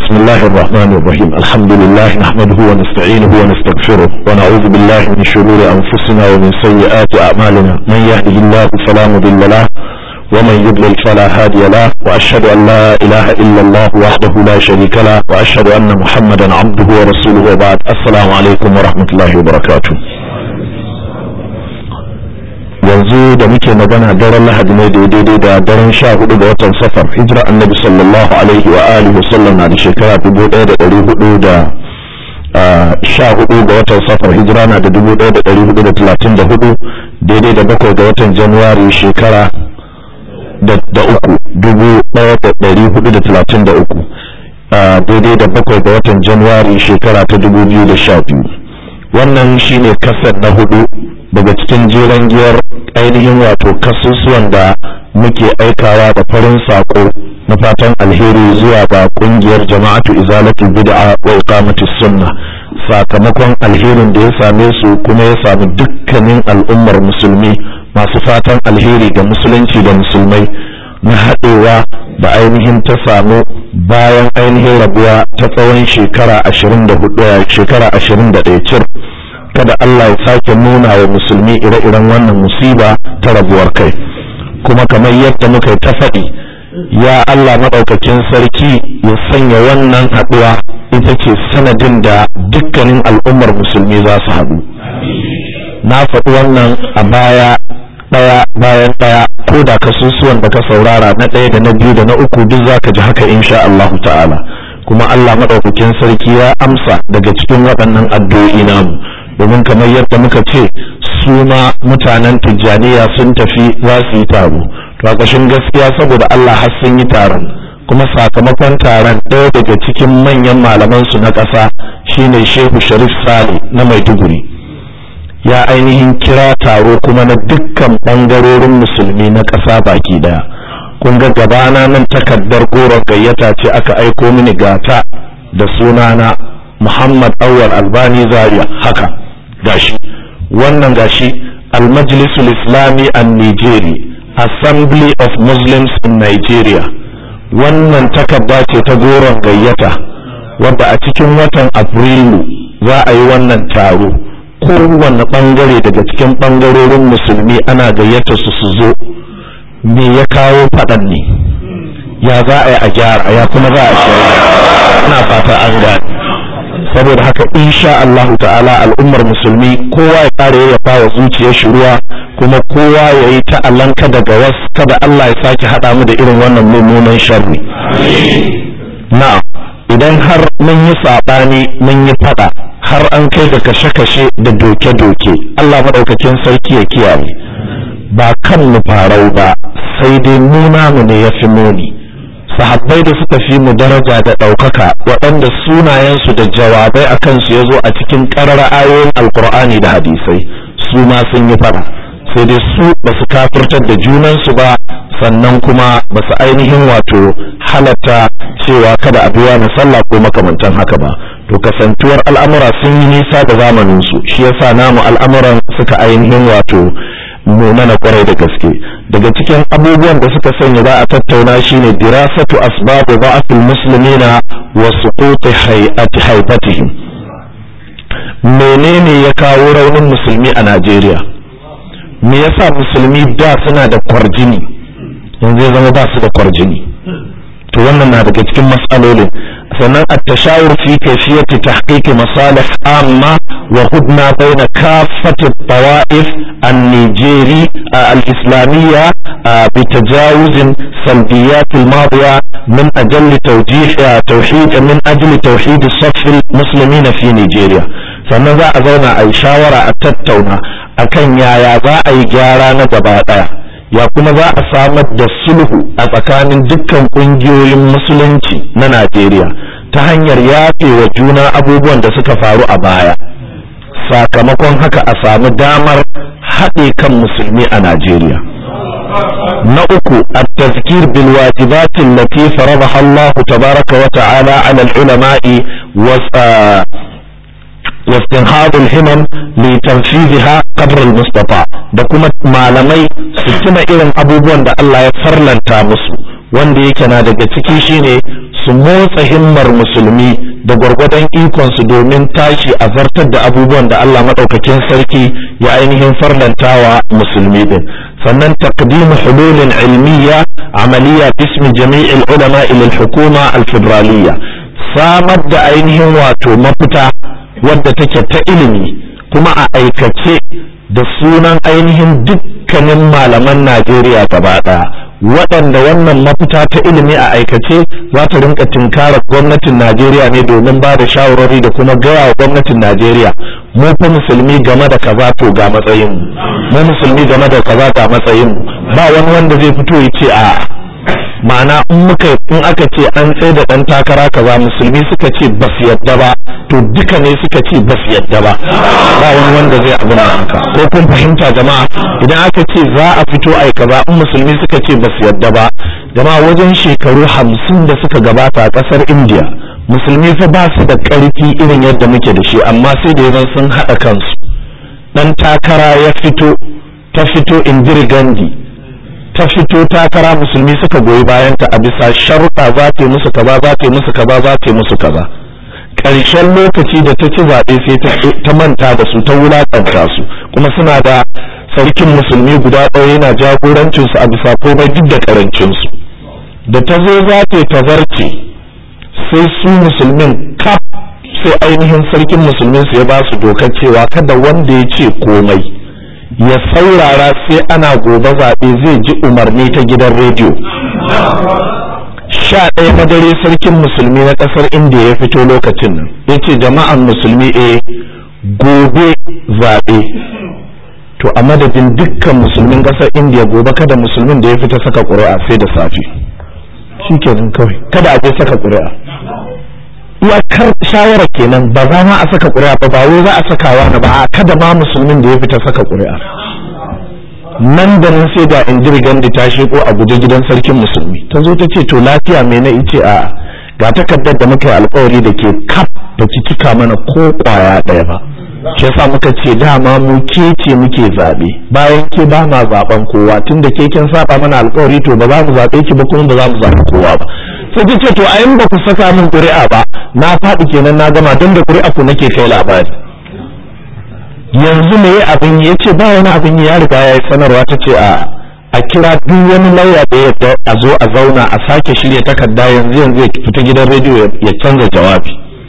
بسم الله الرحمن الرحيم الحمد لله نحمده ونستعينه ونستغفره ونعوذ بالله من شرور أنفسنا ومن سيئات أعمالنا من يهده الله فلا مضل له ومن يضلل فلا هادي له وأشهد أن لا إله إلا الله وحده لا شريك له وأشهد أن محمدا عبده ورسوله وبعد السلام عليكم ورحمة الله وبركاته yanzu da muke magana daren lahadi ne daidai da daren sha hudu ga watan safar hijira annabi sallallahu alaihi wa alihi wasallam na da shekara dubu daya da dari hudu da sha hudu ga watan safar hijira na da dubu daya da dari hudu da talatin da hudu daidai da bakwai ga watan januwari shekara da uku dubu daya da dari hudu da talatin da uku daidai da bakwai ga watan januwari shekara ta dubu biyu da sha biyu wannan shine kasar na hudu daga cikin jeren giyar ainihin wato kasusuwan da muke aikawa da farin sako na fatan alheri zuwa ga kungiyar jama'atu izalatul bid'a wa iqamatus sunna sakamakon alherin da ya same su kuma ya sami dukkanin al'ummar musulmi masu fatan alheri ga musulunci da musulmai na haɗewa da ainihin ta samu bayan ainihin rabuwa ta tsawon shekara ashirin da hudu shekara ashirin da ɗaya cir kada Allah ya sake nuna wa musulmi ire-iren wannan musiba ta rabuwar kai kuma kamar yadda muka yi ta faɗi ya Allah maɗaukakin sarki ya sanya wannan haɗuwa ita ce sanadin da dukkanin al'ummar musulmi za su haɗu na faɗi wannan a baya ɗaya bayan ɗaya ko da kasusuwan da ka saurara na ɗaya da na biyu da na uku duk za ka ji haka insha Allah ta'ala kuma Allah maɗaukakin sarki ya amsa daga cikin waɗannan addu'o'i namu domin kamar yadda muka ce su ma mutanen tijjaniya sun tafi za su yi taro to a ƙashin gaskiya saboda Allah har sun yi taron kuma sakamakon taron ɗaya daga cikin manyan malaman su na ƙasa shine Shehu Sharif Sale na Maiduguri ya ainihin kira taro kuma na dukkan ɓangarorin musulmi na ƙasa baki ɗaya kun ga gabana nan takardar goron gayyata ce aka aiko mini gata da sunana Muhammad Awwal Albani Zaria haka gashi wannan gashi Al-Majlisul Islami an Nijeri Assembly of Muslims in Nigeria wannan takarda ce ta goron gayyata wadda a cikin watan Afrilu za a yi wannan taro kowanne bangare daga cikin bangarorin musulmi ana gayyata su su zo me ya kawo faɗan ne ya za a yi a gyara ya kuma za a shirya ina fata an gane saboda haka insha Allah ta'ala al'ummar musulmi kowa ya kare ya fawa zuciyar shi ruwa kuma kowa ya yi ta'allanka daga wasu kada Allah ya sake haɗa mu da irin wannan mummunan sharri na'am idan har mun yi saɓani mun yi faɗa har an kai da kashe-kashe da doke-doke Allah maɗaukakin sarki ya kiyaye ba kan mu farau ba sai dai mu namu ne ya fi muni sahabbai da suka fi mu daraja da ɗaukaka waɗanda sunayensu da jawabai a kansu ya zo a cikin ƙarar ayoyin alkur'ani da hadisai su ma sun yi fara sai dai su ba su kafirtar da junansu ba sannan kuma ba su ainihin wato halatta cewa kada a biya na sallah ko makamantan haka ba to kasantuwar al'amura sun yi nisa da zamaninsu shi yasa namu al'amuran suka ainihin wato munana kwarai da gaske daga cikin abubuwan da suka sanya za a tattauna shine dirasatu asbab da'afil muslimina wa suqut hay'ati haybatihim menene ya kawo raunin musulmi a Najeriya me yasa musulmi da suna da kwarjini yanzu ya zama ba su da kwarjini to wannan na daga cikin matsalolin sannan at-tashawur fi kayfiyati tahqiq masalih amma wa hudna bayna kaffati tawaif النيجيري الإسلامية بتجاوز سلبيات الماضية من أجل توجيه توحيد من أجل توحيد الصف المسلمين في نيجيريا sannan za a zauna a yi shawara a tattauna akan yaya za a yi gyara na gaba ɗaya ya kuma za a samar da sulhu a tsakanin dukkan ƙungiyoyin musulunci na najeriya ta hanyar yafe wa juna abubuwan da suka faru a baya sakamakon haka a samu damar haɗe kan musulmi a Najeriya. Na uku, التذكير بالواجبات التي فرضها الله تبارك وتعالى على العلماء واستنهاض الهمم لتنفيذها قدر المستطاع da kuma malamai su tuna irin abubuwan da Allah ya farlanta musu wanda yake na daga ciki shine su motsa himmar musulmi da gwargwadon ikonsu domin tashi a zartar da abubuwan da Allah maɗaukakin sarki ya ainihin farlantawa musulmi din sannan taqdim hululin ilmiya amaliya bismi jami'il ulama ila hukuma al-federaliyya samar da ainihin wato mafita wadda take ta ilimi kuma a aikace da sunan ainihin dukkanin malaman Najeriya gaba ɗaya waɗanda wannan mafita ta ilimi a aikace za ta rinka tinkarar gwamnatin Najeriya ne domin ba da shawarwari da kuma gaya wa gwamnatin Najeriya mu fa musulmi game da kaza to ga matsayin mu musulmi game da kaza ga matsayin mu ba wani wanda zai fito ya ce a ma'ana in muka in aka ce an tsaye da dan takara kaza musulmi suka ce ba su yadda ba to duka ne suka ce ba su yadda ba ba wani wanda zai abin da haka ko kun fahimta jama'a idan aka ce za a fito ai kaza in musulmi suka ce ba su yadda ba jama'a wajen shekaru hamsin da suka gabata a kasar india musulmi fa ba su da karfi irin yadda muke da shi amma sai da yanzu sun haɗa kansu dan takara ya fito ta fito indiri gandhi ta fito takara musulmi suka goyi bayanta a bisa sharuɗa za ta yi musu kaza za ta yi musu kaza za ta yi musu kaza ƙarshen lokaci da ta ci zaɓe sai ta manta da su ta wulaƙanta su kuma suna da sarkin musulmi guda ɗaya yana jagorancin su a bisa komai duk da ƙarancin su da ta zo za ta yi tazarce sai su musulmin kaf sai ainihin sarkin musulmin su ya ba su dokar cewa kada wanda ya ce komai ya saurara sai ana gobe zaɓe zai ji umarni ta gidan rediyo sha ɗaya na dare sarkin musulmi na ƙasar indiya ya fito lokacin nan ya ce jama'an musulmi e gobe zaɓe to a madadin dukkan musulmin ƙasar indiya gobe kada musulmin da ya fita saka ƙuri'a sai da safe shi kenan kawai kada a je saka ƙuri'a iyakar shawara kenan ba za ma a saka ƙuri'a ba ba wai za a sakawa na ba a kada ma musulmin da ya fita saka ƙuri'a nan da nan sai da injiri gandi ta sheko a guje gidan sarkin musulmi ta zo ta ce to lafiya me na ice a ga takardar da muka yi alkawari da ke kaf da ki cika mana ko kwaya ɗaya ba shi yasa muka ce dama mu ke ce muke zaɓe bayan ke ba ma zaɓen kowa tun da ke kin saba mana alkawari to ba za mu zaɓe ki ba kuma ba za mu zaɓi kowa ba sai ta ce to a yin ba ku saka min ƙuri'a ba na faɗi kenan na gama don da ƙuri'a ku nake kai labari yanzu me abin ya ce ba wani abin ya riga ya yi sanarwa ta ce a a kira duk wani lauya da ya a zo a zauna a sake shirya takarda yanzu yanzu ya fita gidan rediyo ya canza jawabi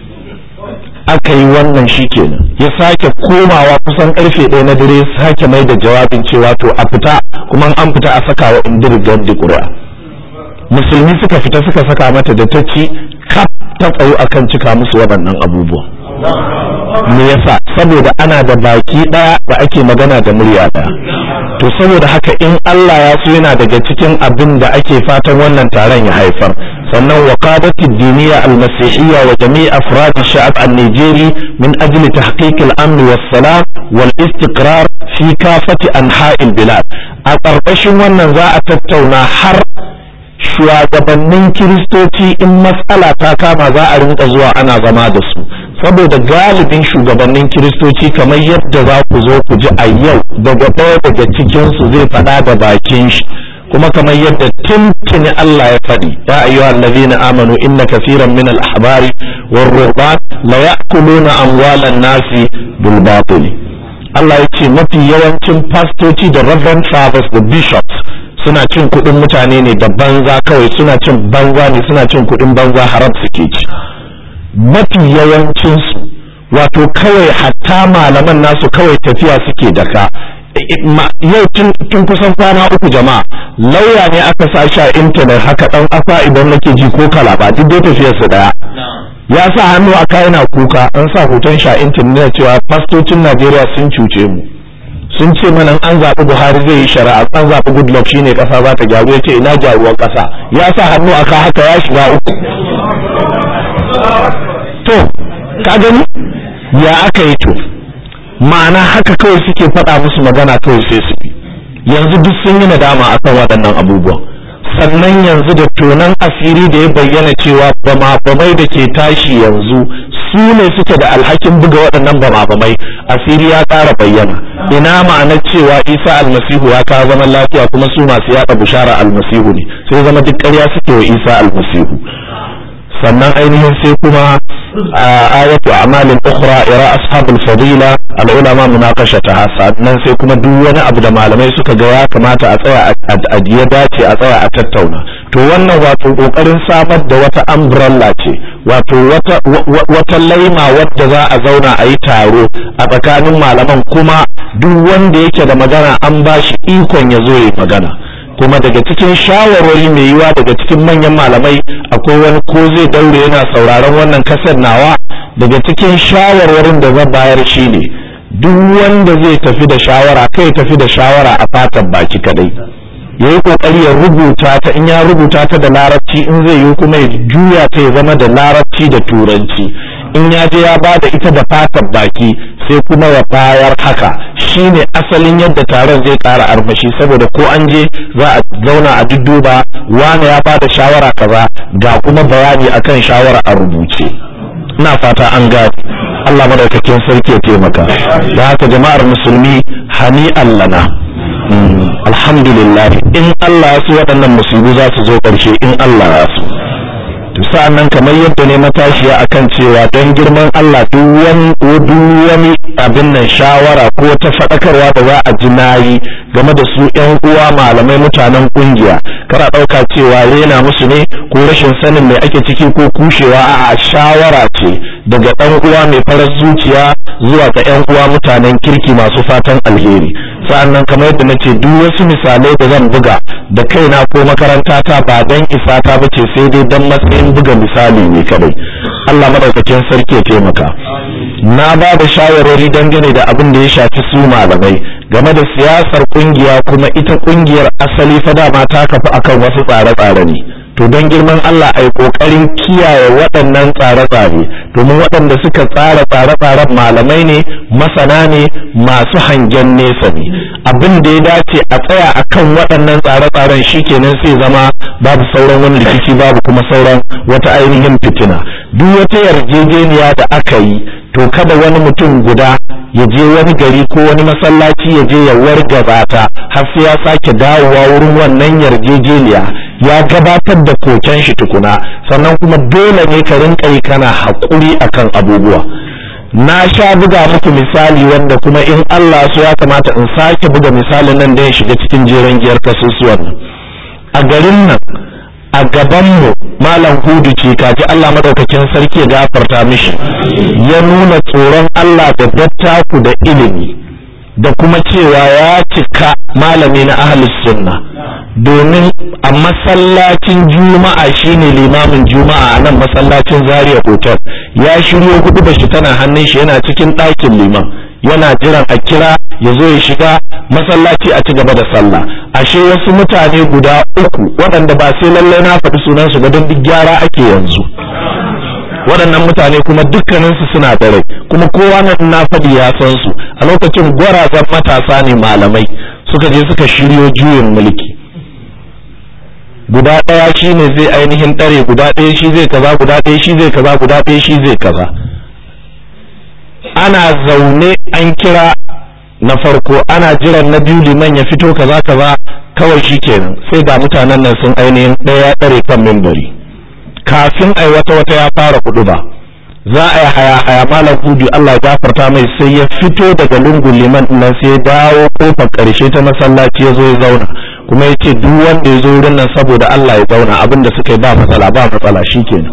aka yi wannan shi kenan ya sake komawa kusan karfe ɗaya na dare sake mai da jawabin cewa to a fita kuma an fita a saka wa indir gandi ƙuri'a musulmi suka fita suka saka mata da ta ci kaf ta tsayo akan cika musu waɗannan abubuwa me yasa saboda ana da baki ɗaya da ake magana da murya ɗaya to saboda haka in Allah ya so yana daga cikin abin da ake fatan wannan taron ya haifar sannan waqadati diniya al-masihiyya wa jami' afrad ash-sha'ab an-nijeri min ajli tahqiq al-amn was-salam wal-istiqrar fi kafati anha'il bilad a ƙarƙashin wannan za a tattauna har shugabannin kiristoci in matsala ta kama za a rinka zuwa ana zama da su saboda galibin shugabannin kiristoci kamar yadda za ku zo ku ji a yau daga ɗaya daga cikinsu zai faɗa da bakin shi kuma kamar yadda tuntuni Allah ya faɗi ya ayyuha allazina amanu inna kaseeran min al-ahbari war ruhban la ya'kuluna amwalan nasi bil batil Allah ya ce mafi yawancin fastoci da reverend fathers da bishops suna cin kuɗin mutane ne da banza kawai suna cin banza ne suna cin kuɗin banza haram suke ci mafi yawancinsu wato kawai hatta malaman nasu kawai tafiya suke daka yau tun kusan kwana uku jama'a lauya ne aka sa shi a intanet haka dan asa idan nake ji ko kalaba duk dai tafiyar su daya ya sa hannu a yana kuka an sa hoton shi a intanet cewa fastocin Najeriya sun cuce mu sun ce mana an zaɓi Buhari zai yi shari'a an zaɓi Goodluck shine ƙasa za ta gyaru ya ce ina gyaruwar ƙasa ya sa hannu a haka ya shiga uku to ka gani ya aka yi to ma'ana haka kawai suke faɗa musu magana kawai sai su bi yanzu duk sun yi nadama akan waɗannan abubuwan sannan yanzu da tonan asiri da ya bayyana cewa bama-bamai da ke tashi yanzu su ne suke da alhakin buga waɗannan bama-bamai asiri ya ƙara bayyana ina ma'anar cewa isa almasihu ya kawo zaman lafiya kuma su masu yaɗa bushara almasihu ne sai zama duk ƙarya suke wa isa almasihu sannan ainihin sai kuma ayatu a'malin ukhra ira ashabul fadila al ulama munaqashataha sannan sai kuma duk wani abu da malamai suka ga ya kamata a tsaya a ya dace a tsaya a tattauna to wannan wato kokarin samar da wata umbrella ce wato wata wata laima wadda za a zauna a yi taro a tsakanin malaman kuma duk wanda yake da magana an ba shi ikon ya zo ya magana kuma daga cikin shawarwari mai yiwa daga cikin manyan malamai akwai wani ko zai daure yana sauraron wannan kasar nawa daga cikin shawarwarin da zan bayar shi ne duk wanda zai tafi da shawara kai tafi da shawara a fatan baki kadai ya yi kokari ya rubuta ta in ya rubuta ta da larabci in zai yi kuma ya juya ta ya zama da larabci da turanci in ya je ya ba da ita da fatan baki sai kuma ya bayar haka shine asalin yadda taron zai ƙara armashi saboda ko an je za a zauna a dudduba wane ya bada shawara kaza ga kuma bayani akan shawara a rubuce ina fata an gane Allah madaukakin sarki ya taimaka da haka jama'ar musulmi hani allana alhamdulillah in Allah ya so waɗannan musibu za su zo ƙarshe in Allah ya so sa'an nan kamar yadda ne matashiya akan cewa don girman Allah duk wani abin nan shawara ko ta faɗakarwa da za a ji nayi game da su ‘yan uwa malamai mutanen ƙungiya kara ɗauka cewa rena musu ne ko rashin sanin mai ake ciki ko kushewa a shawara ce daga ɗan uwa mai farar zuciya zuwa ga ‘yan uwa mutanen kirki masu fatan alheri sa'an nan kamar yadda na ce duk wasu misalai da zan buga da kaina ko makaranta ta ba don isa ta bace sai dai don matsayin buga misali ne kadai Allah madaukakin sarki ya taimaka na ba da shawarwari dangane da abin da ya shafi su malamai game da siyasar kungiya kuma ita kungiyar asali fa dama ta kafa akan wasu tsare-tsare ne to don girman Allah ai kokarin kiyaye waɗannan tsare-tsare domin waɗanda suka tsara tsare-tsaren malamai ne masana ne masu hangen nesa ne abin da ya dace a tsaya akan waɗannan tsare-tsaren shikenan sai zama babu sauran wani rikici babu kuma sauran wata ainihin fitina duk wata yarjejeniya da aka yi to kada wani mutum guda ya je wani gari ko wani masallaci ya je ya wargaza ta har sai ya sake dawowa wurin wannan yarjejeniya ya gabatar da koken shi tukuna sannan kuma dole ne ka rinka yi kana haƙuri akan abubuwa na sha buga muku misali wanda kuma in Allah so ya kamata in sake buga misalin nan da ya shiga cikin jeren giyar kasusuwan nan a garin nan a gabanmu malam hudu ce kaji Allah madaukakin sarki ya gafarta mishi ya nuna tsoron Allah da dattaku da ilimi da kuma cewa ya cika malami na ahlus sunna domin a masallacin juma'a shine limamin juma'a a nan masallacin zaria hotel ya shiryo hudu da shi tana hannun shi yana cikin ɗakin liman yana jiran a kira ya zo ya shiga masallaci a ci gaba da sallah ashe wasu mutane guda uku waɗanda ba sai lallai na faɗi sunansu ba don duk gyara ake yanzu waɗannan mutane kuma dukkaninsu suna da rai kuma kowa na na faɗi ya san su a lokacin gwarazan matasa ne malamai suka je suka shiryo juyin mulki guda ɗaya shi ne zai ainihin ɗare guda ɗaya shi zai kaza guda ɗaya shi zai kaza guda ɗaya shi zai kaza ana zaune an kira na farko ana jiran na biyu liman ya fito kaza kaza kawai shi kenan sai ga mutanen nan sun ainihin ɗaya ɗare kan mimbari kafin ai wata wata ya fara kudu ba za a yi haya haya malam hudu Allah ya gafarta mai sai ya fito daga lungun liman nan sai ya dawo kofar karshe ta masallaci ya zo ya zauna kuma ya ce duk wanda ya zo wurin nan saboda Allah ya zauna abin da suka yi ba matsala ba matsala shikenan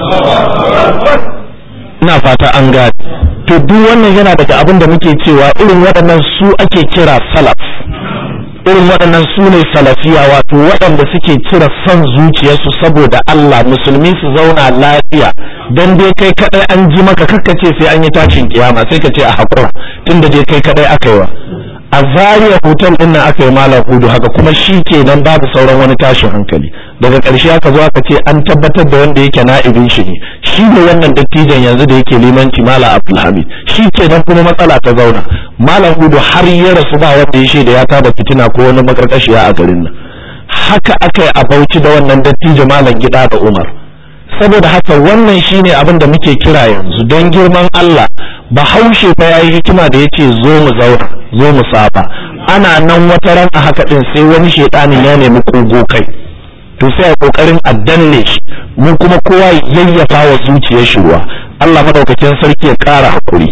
ina fata an gane to duk wannan yana daga abin da muke cewa irin waɗannan su ake kira salaf irin waɗannan su ne salafiya wato waɗanda suke cire son zuciyarsu saboda Allah musulmi su zauna lafiya dan dai kai kadai an ji maka kakkace sai an yi tashin kiyama sai ka ce a hakura tunda dai kai kadai aka yi wa a zariya hotel din nan aka yi malam hudu haka kuma shi ke nan babu sauran wani tashin hankali daga ƙarshe aka zo aka ce an tabbatar da wanda yake na'ibin shi ne shi ne wannan dattijan yanzu da yake limanci malam abdulhamid shi ke nan kuma matsala ta zauna malam hudu har ya rasu ba wanda ya shaida ya tada fitina ko wani makarkashiya a garin nan haka aka yi a bauchi da wannan dattijo malam gida da umar saboda haka wannan shine abin da muke kira yanzu don girman Allah bahaushe fa yayi hikima da yace zo mu zauna zo mu saba ana nan wata ran a haka din sai wani shedanin ya nemi kogo kai to sai a kokarin a danne shi mu kuma kowa yayyafa wa zuciyar shi ruwa Allah madaukakin sarki ya ƙara hakuri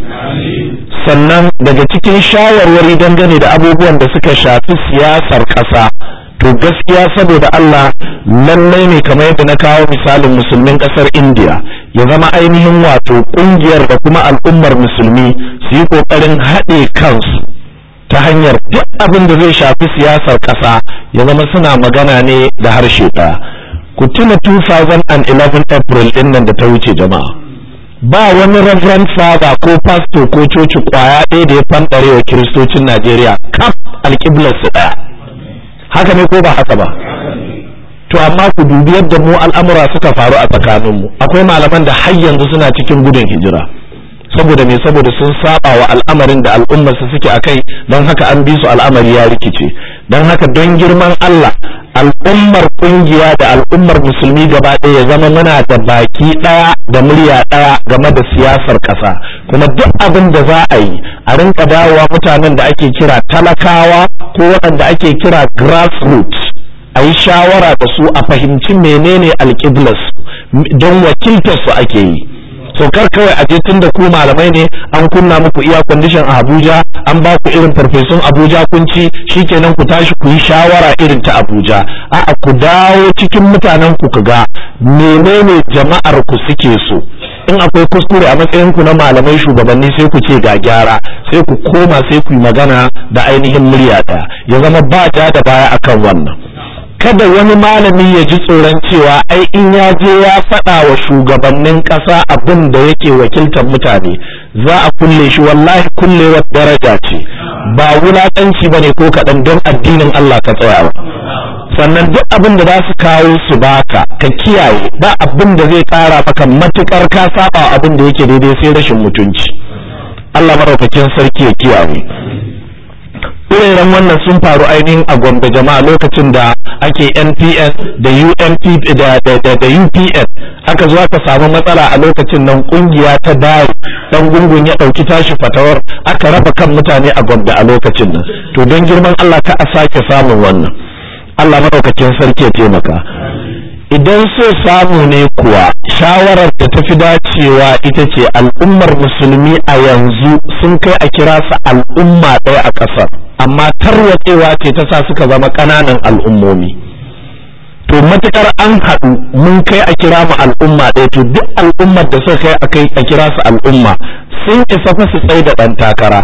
sannan daga cikin shawarwari dangane da abubuwan da suka shafi siyasar ƙasa to gaskiya saboda Allah lallai ne kamar yadda na kawo misalin musulmin ƙasar India ya zama ainihin wato ƙungiyar da kuma al'ummar musulmi su yi ƙoƙarin haɗe kansu ta hanyar duk abin da zai shafi siyasar ƙasa ya zama suna magana ne da harshe ɗaya ku tuna 2011 April ɗin nan da ta wuce jama'a ba wani reverend father ko pastor ko coci kwaya ɗaya da ya fanɗare wa kiristocin Najeriya kaf alƙiblar su ɗaya haka ne ko ba haka ba to amma ku dubi yadda mu al'amura suka faru a tsakaninmu akwai malaman da har yanzu suna cikin gudun hijira saboda me saboda sun saba wa al'amarin da al'ummar su suke akai don haka an bi su al'amari ya rikice don haka don girman Allah al'ummar kungiya da al'ummar musulmi gaba ɗaya ya zama muna da baki ɗaya da murya ɗaya game da siyasar ƙasa kuma duk abin da za a yi a rinka dawowa mutanen da ake kira talakawa ko waɗanda ake kira grassroots a yi shawara da su a fahimci menene alƙiblas don wakiltar su ake yi so kar kawai a je tun da ku malamai ne an kunna muku iya kwandishan a Abuja an ba ku irin farfesun Abuja kun ci shikenan ku tashi ku yi shawara irin ta Abuja a'a ku dawo cikin mutanen ku ga menene jama'ar ku suke so in akwai kuskure a matsayin ku na malamai shugabanni sai ku ce ga gyara sai ku koma sai ku yi magana da ainihin murya ɗaya ya zama ba ja da baya akan wannan kada wani malami ya ji tsoron cewa ai in ya je ya faɗa wa shugabannin ƙasa abin da yake wakiltar mutane za a kulle shi wallahi kullewar daraja ce ba wulaƙanci ba ne ko kaɗan don addinin Allah ka tsaya ba sannan duk abin da za su kawo su baka ka kiyaye ba abin da zai ƙara maka matuƙar ka saba abin da yake daidai sai rashin mutunci Allah madaukakin sarki ya kiyaye irin wannan sun faru ainihin a gombe jama'a lokacin da ake npn da ump da, da, da, da upn aka zo aka samu matsala a lokacin nan kungiya ta dawo dan gungun ya dauki tashi fatawar aka raba kan mutane a gombe a lokacin nan to don girman allah ka a sake samun wannan allah madaukakin sarki ya taimaka idan so samu ne kuwa shawarar da ta fi dacewa ita ce al'ummar musulmi a yanzu sun kai a kira su al'umma ɗaya a ƙasar amma tarwatsewa ce ta sa suka zama ƙananan al'ummomi to matukar an haɗu mun kai a kira mu al'umma ɗaya to duk al'ummar da suka kai a kai a kira su al'umma sun isa fa su tsaye da ɗan takara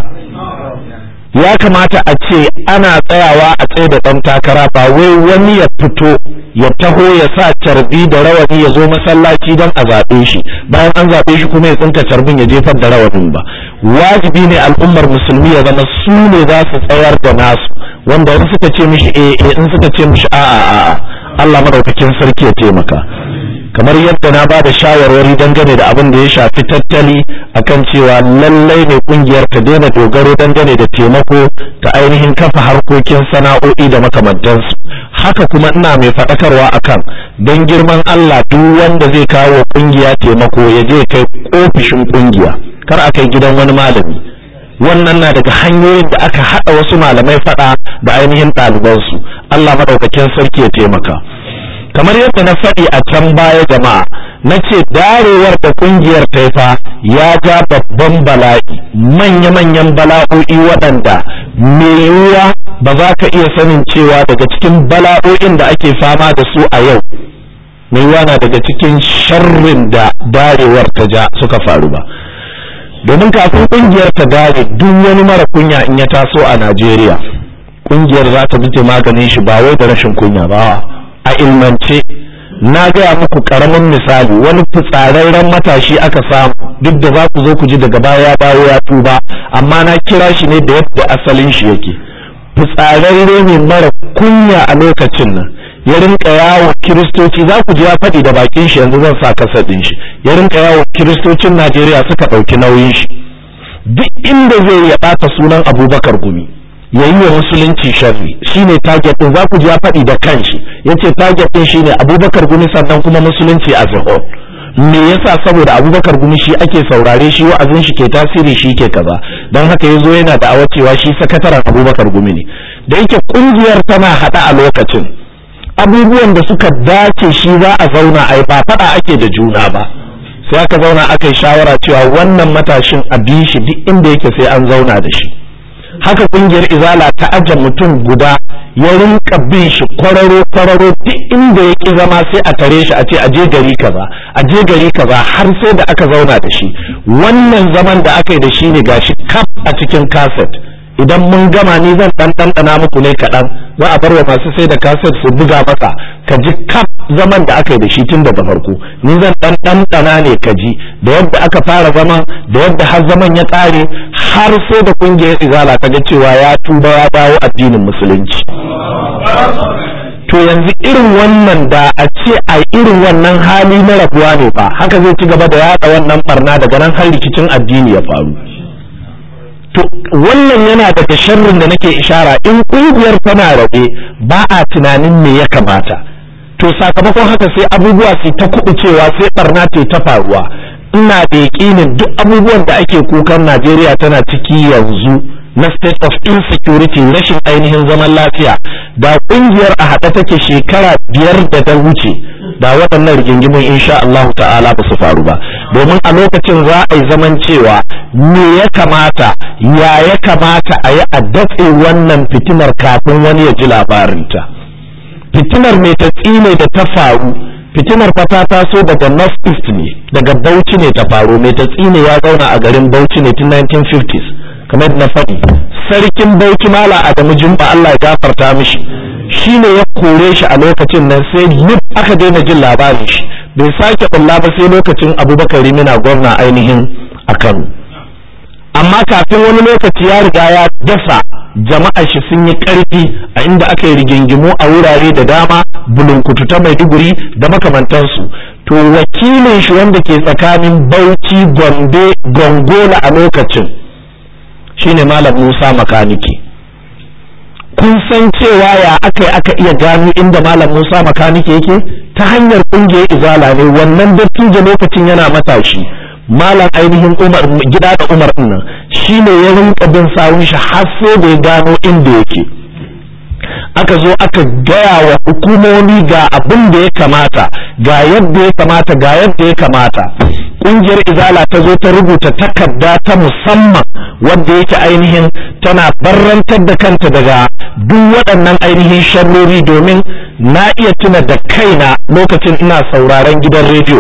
ya kamata a ce ana tsayawa a tsaye da ɗan takara ba wai wani ya fito ya taho ya sa carbi da rawani ya zo masallaci don a zaɓe shi bayan an zaɓe shi kuma ya tsinka carbin ya jefar da rawanin ba wajibi ne al'ummar musulmi ya zama su ne za su tsayar da nasu wanda in suka ce mishi eh eh in suka ce mishi a'a a'a Allah madaukakin sarki ya taimaka kamar yadda na ba da shawarwari dangane da abin da ya shafi tattali akan cewa lallai ne kungiyar ta daina dogaro dangane da taimako ta ainihin kafa harkokin sana'o'i da makamantansu haka kuma ina mai faɗakarwa akan don girman Allah duk wanda zai kawo kungiya taimako ya je kai ofishin kungiya kar a kai gidan wani malami wannan na daga hanyoyin da aka haɗa wasu malamai faɗa da ainihin ɗalibansu Allah maɗaukakin sarki ya taimaka kamar yadda na faɗi a can baya jama'a na ce darewar da kungiyar taifa ya ja babban bala'i manya-manyan bala'o'i waɗanda mai yiwuwa ba za ka iya sanin cewa daga cikin bala'o'in da ake fama da su a yau mai yiwuwa na daga cikin sharrin da darewar ta ja suka faru ba domin kafin kungiyar ta dare duk wani mara kunya in ya taso a najeriya kungiyar za ta bi maganin shi ba wai da rashin kunya ba a ilmance na gaya muku karamin misali wani fitsararren matashi aka samu duk da za ku zo ku ji daga baya ya dawo ya tuba amma na kira shi ne da yadda asalin shi yake fitsararre ne mara kunya a lokacin nan ya rinka yawo kiristoci za ku ji ya faɗi da bakin shi yanzu zan sa kasa ɗin shi ya rinka yawo kiristocin najeriya suka ɗauki nauyin shi duk inda zai ya ɓata sunan abubakar gumi ya yi wa musulunci sharri shine target din za ku ji ya faɗi da kanshi yace target din shine abubakar gumi sannan kuma musulunci a whole me yasa saboda abubakar gumi shi ake saurare shi wa'azin shi ke tasiri shi ke kaza don haka yazo yana da awacewa shi sakataren abubakar gumi ne da yake kungiyar tana hada a lokacin abubuwan da suka dace shi za a zauna a yi ba faɗa ake da juna ba sai aka zauna aka yi shawara cewa wannan matashin a bi shi duk inda yake sai an zauna da shi haka kungiyar izala ta aje mutum guda ya rinka bin shi kwararo kwararo duk inda ya ki zama sai a tare shi a ce a je gari kaza a je gari kaza har sai da aka zauna da shi wannan zaman da aka yi da shi ne gashi kaf a cikin kaset idan mun gama ni zan dan ɗanɗana muku ne kaɗan za a bar wa masu sai da kaset su buga masa ka ji kaf zaman da aka yi da shi tun daga farko ni zan dan ɗanɗana ne ka ji da yadda aka fara zaman da yadda har zaman ya ƙare har sai da kungiyar izala ta ga cewa ya tuba ya dawo addinin musulunci to yanzu irin wannan da a ce a irin wannan hali na rabuwa ne fa haka zai ci gaba da yaɗa wannan barna daga nan har rikicin addini ya faru to wannan yana daga sharrin da nake ishara in kungiyar tana rabe ba a tunanin me ya kamata to sakamakon haka sai abubuwa su ta cewa sai barna ce ta faruwa ina da yakinin duk abubuwan da ake kukan Najeriya tana ciki yanzu na state of insecurity rashin ainihin zaman lafiya da kungiyar a haɗe take shekara biyar da ta wuce da waɗannan rigingimun insha Allah ta'ala ba su faru ba domin a lokacin za a yi zaman cewa me ya kamata ya ya kamata a yi a datse wannan fitinar kafin wani ya ji labarinta fitinar mai ta tsine da ta faru fitinar fa ta taso daga north east ne daga bauchi ne ta faru mai ta tsine ya zauna a garin bauchi ne tun 1950s kamar na faɗi sarkin bauchi mala adamu jumba Allah ya gafarta mishi shi ne ya kore shi a lokacin nan sai lub aka daina jin labarin shi bai sake kulla ba sai lokacin abubakar rimina gwamna ainihin a kano amma kafin wani lokaci ya riga ya dasa jama'a shi sun yi ƙarfi a inda aka yi rigingimu a wurare da dama bulunkutu ta maiduguri da makamantansu to wakilin shi wanda ke tsakanin bauchi gombe gongola a lokacin shine malam musa makaniki kun san cewa ya aka yi aka iya gano inda malam musa makaniki yake ta hanyar ƙungiyar izala ne wannan dattijo lokacin yana matashi malam ainihin umar gida da umar nan shi ne ya rinka bin sawun shi har sai da ya gano inda yake aka zo aka gaya wa hukumomi ga abin da ya kamata ga yadda ya kamata ga yadda ya kamata ƙungiyar izala ta zo ta rubuta takarda ta musamman wadda yake ainihin tana barrantar da kanta daga duk waɗannan ainihin sharrori domin na iya tuna da kaina lokacin ina sauraron gidan rediyo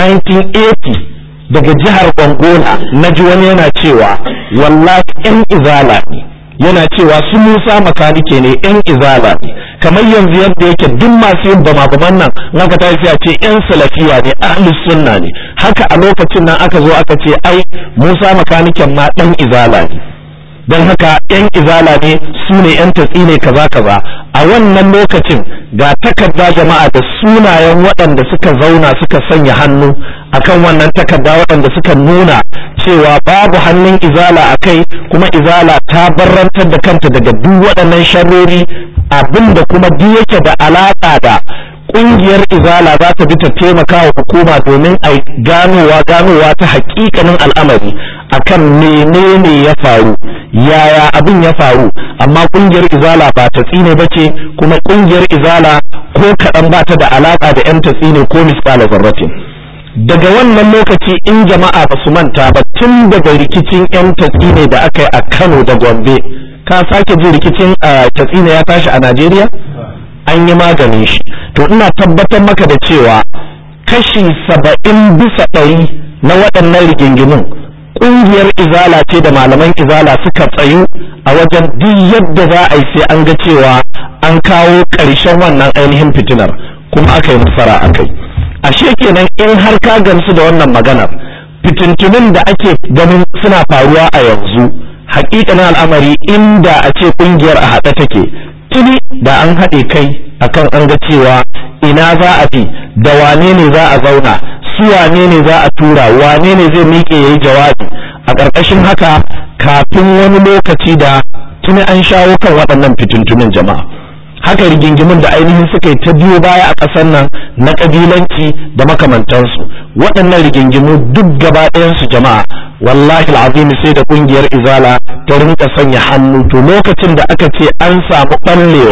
1980 daga jihar Angola na ji wani yana cewa wallahi yan izala ne yana cewa su Musa makanike ne yan izala ne kamar yanzu yadda yake duk masu yin bama baman nan naka ta sai a ce yan salafiya ne ahlus sunna ne haka a lokacin nan aka zo aka ce ai Musa makaniken ma dan izala ne don haka yan izala ne su ne yan tatsi ne kaza kaza a wannan lokacin ga takarda jama'a da sunayen waɗanda suka zauna suka sanya hannu akan wannan takarda waɗanda suka nuna cewa babu hannun izala a kai kuma izala ta barrantar da kanta daga duk waɗannan sharrori abinda kuma duk yake da alaƙa da ƙungiyar izala za ta bi ta taimaka wa hukuma domin a ganowa ganowa ta haƙiƙanin al'amari akan menene ya faru yaya abin ya faru amma ƙungiyar izala ba ta tsine ba ce kuma ƙungiyar izala ko kaɗan ba ta da alaƙa da 'yan ta tsine ko misƙala zarratin daga wannan lokaci in jama'a ba su manta ba tun daga rikicin 'yan tatsine da aka yi a kano da gombe ka sake jin rikicin tatsine ya tashi a najeriya an yi maganin shi to ina tabbatar maka da cewa kashi saba'in bisa ɗari na waɗannan rigingimin ƙungiyar izala ce da malaman izala suka tsayu a wajen duk yadda za a yi sai an ga cewa an kawo ƙarshen wannan ainihin fitinar kuma aka yi nasara a kai ashe kenan in har ka gamsu da wannan maganar fitintunin da ake ganin suna faruwa a yanzu hakikanin al'amari inda a ce kungiyar a haɗe take tuni da an haɗe kai akan an ga cewa ina za a bi da wane ne za a zauna su wane ne za a tura wane ne zai miƙe ya yi jawabi a ƙarƙashin haka kafin wani lokaci da tuni an shawo kan waɗannan fitintunin jama'a haka rigingimin da ainihin suka yi ta biyo baya a ƙasar nan na ƙabilanci da makamantansu waɗannan rigingimu duk gaba ɗayansu jama'a wallahi al'azimi sai da ƙungiyar izala ta rinka sanya hannu to lokacin da aka ce an samu ɓallewa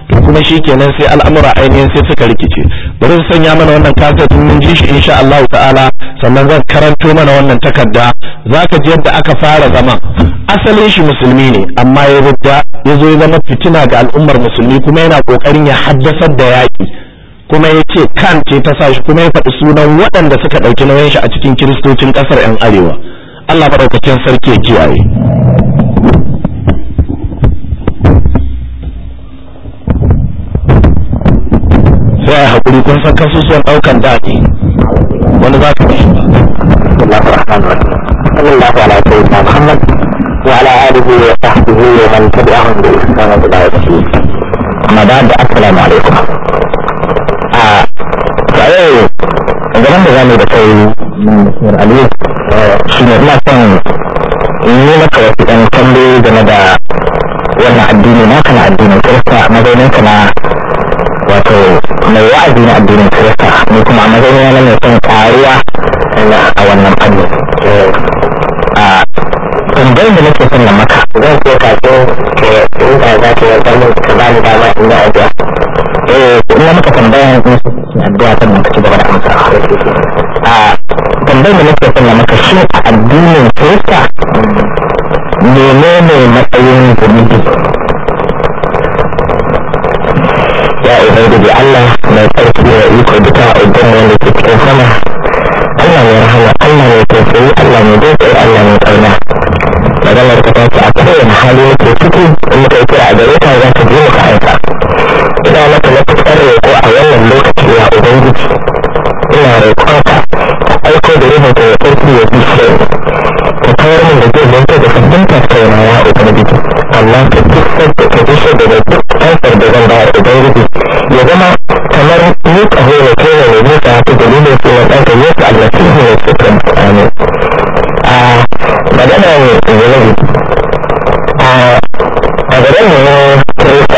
to kuma shi kenan sai al'amura ainihin sai suka rikice bari su sanya mana wannan kaset mun ji shi insha Allah ta'ala sannan zan karanto mana wannan takarda zaka ji yadda aka fara zama asalin shi musulmi ne amma ya rudda ya zo ya zama fitina ga al'ummar musulmi kuma yana kokarin ya haddasar da yaƙi kuma ya ce kan ce ta sa shi kuma ya faɗi sunan waɗanda suka ɗauki nauyin shi a cikin kiristocin ƙasar 'yan arewa Allah maɗaukakin sarki ya kiyaye sai a haƙuri kun san kasusuwan ɗaukan daɗi wani za ka bi shi الله على سيدنا محمد وعلى آله وصحبه ومن تبعهم بإحسان إلى يوم الدين أما بعد السلام عليكم tsaye gaban da zamu da kai Mr. Ali shi ne ina son in yi maka wasu ɗan tambayoyi game da wannan addini naka na addinin Kirista a mazauninka na wato mai wa'azi na addinin Kirista ni kuma a mazaunina na mai son ƙaruwa a wannan fanni a tambayar da nake son na maka zan so kafin ke inda za ka yi zama ka ba ni dama in yi addu'a eh ina maka tambaya in su addu'a kan ka ci gaba da amsa a tambayar da nake son na maka shi a addinin Kirista menene matsayin zunubi ya ubangiji Allah mai tsarki da iko duka uban wanda ke cikin sama Allah mai rahama Allah mai tausayi Allah mai dai Allah mai kauna maganar ka tace a kowane hali yake ciki in muka yi kira a gare ka za ka je muka aika ina maka matuƙar roƙo a wannan lokaci ya ubangiji ina roƙonka ka aiko da ruhun ka ya tsarki ya bi shi ka kawar min da zai zanto da sabbin tattauna ya ubangiji amma ka fuskar da ka bishe da da duk ansar da zan bayar ubangiji ya zama kamar ni ƙaho ne kai ne mai nisa ta dalilin sunan ɗanka yesu almasihu ne sukun amin a magana ne zunubi a a garin mu ne kirista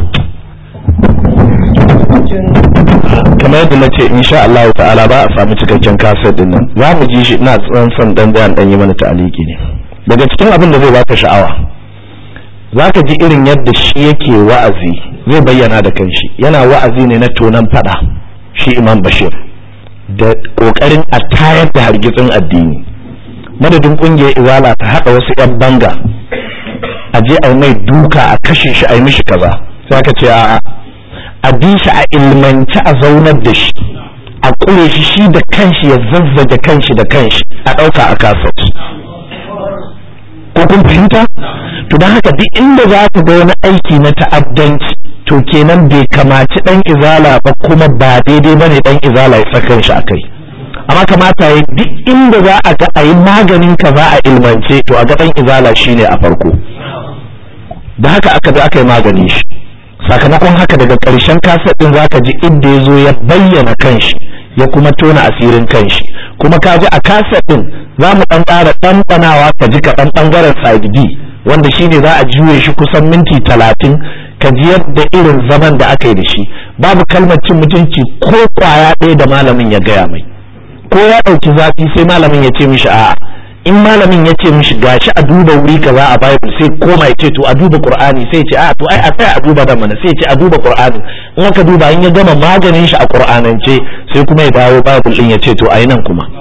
kamar yadda na ce insha Allah ta'ala ba a samu cikakken kaset din nan za mu ji shi ina tsan son dan bayan dan yi mana ta'aliki ne daga cikin abin da zai baka sha'awa zaka ji irin yadda shi yake wa'azi zai bayyana da kanshi yana wa'azi ne na tonan fada shi Imam Bashir da kokarin a tayar da hargitsin addini madadin kungiyar izala ta hada wasu yan banga a je a mai duka a kashe shi a yi mishi kaza sai aka ce a'a a bi shi a ilmance a zaunar da shi a kure shi shi da kanshi ya zazzage kanshi da kanshi a ɗauka a kasat ko kun fahimta to don haka duk inda za ka ga wani aiki na ta'addanci to kenan bai kamaci dan izala ba kuma ba daidai bane dan izala ya saka shi akai amma kamata ya duk inda za a ga a yi maganin ka za a ilmance to a ga dan izala shine a farko da haka aka ga aka yi maganin shi sakamakon haka daga ƙarshen kaset ɗin zaka ji inda ya zo ya bayyana kanshi ya kuma tona asirin kanshi kuma ka ji a kaset ɗin za mu ɗan ƙara ɗanɗanawa ka ji kaɗan ɓangaren side B wanda shine za a juye shi kusan minti talatin ka ji yadda irin zaman da aka yi da shi babu kalmar cin mutunci ko kwaya ɗaya da malamin ya gaya mai ko ya ɗauki zafi sai malamin ya ce mishi a'a in malamin ya ce mishi gashi a duba wuri kaza a bible sai koma ya ce to a duba qur'ani sai ce a to ai a tsaya a duba da mana sai ce a duba qur'ani in aka duba in ya gama maganin shi a qur'anance sai kuma ya dawo bible din ya ce to ai nan kuma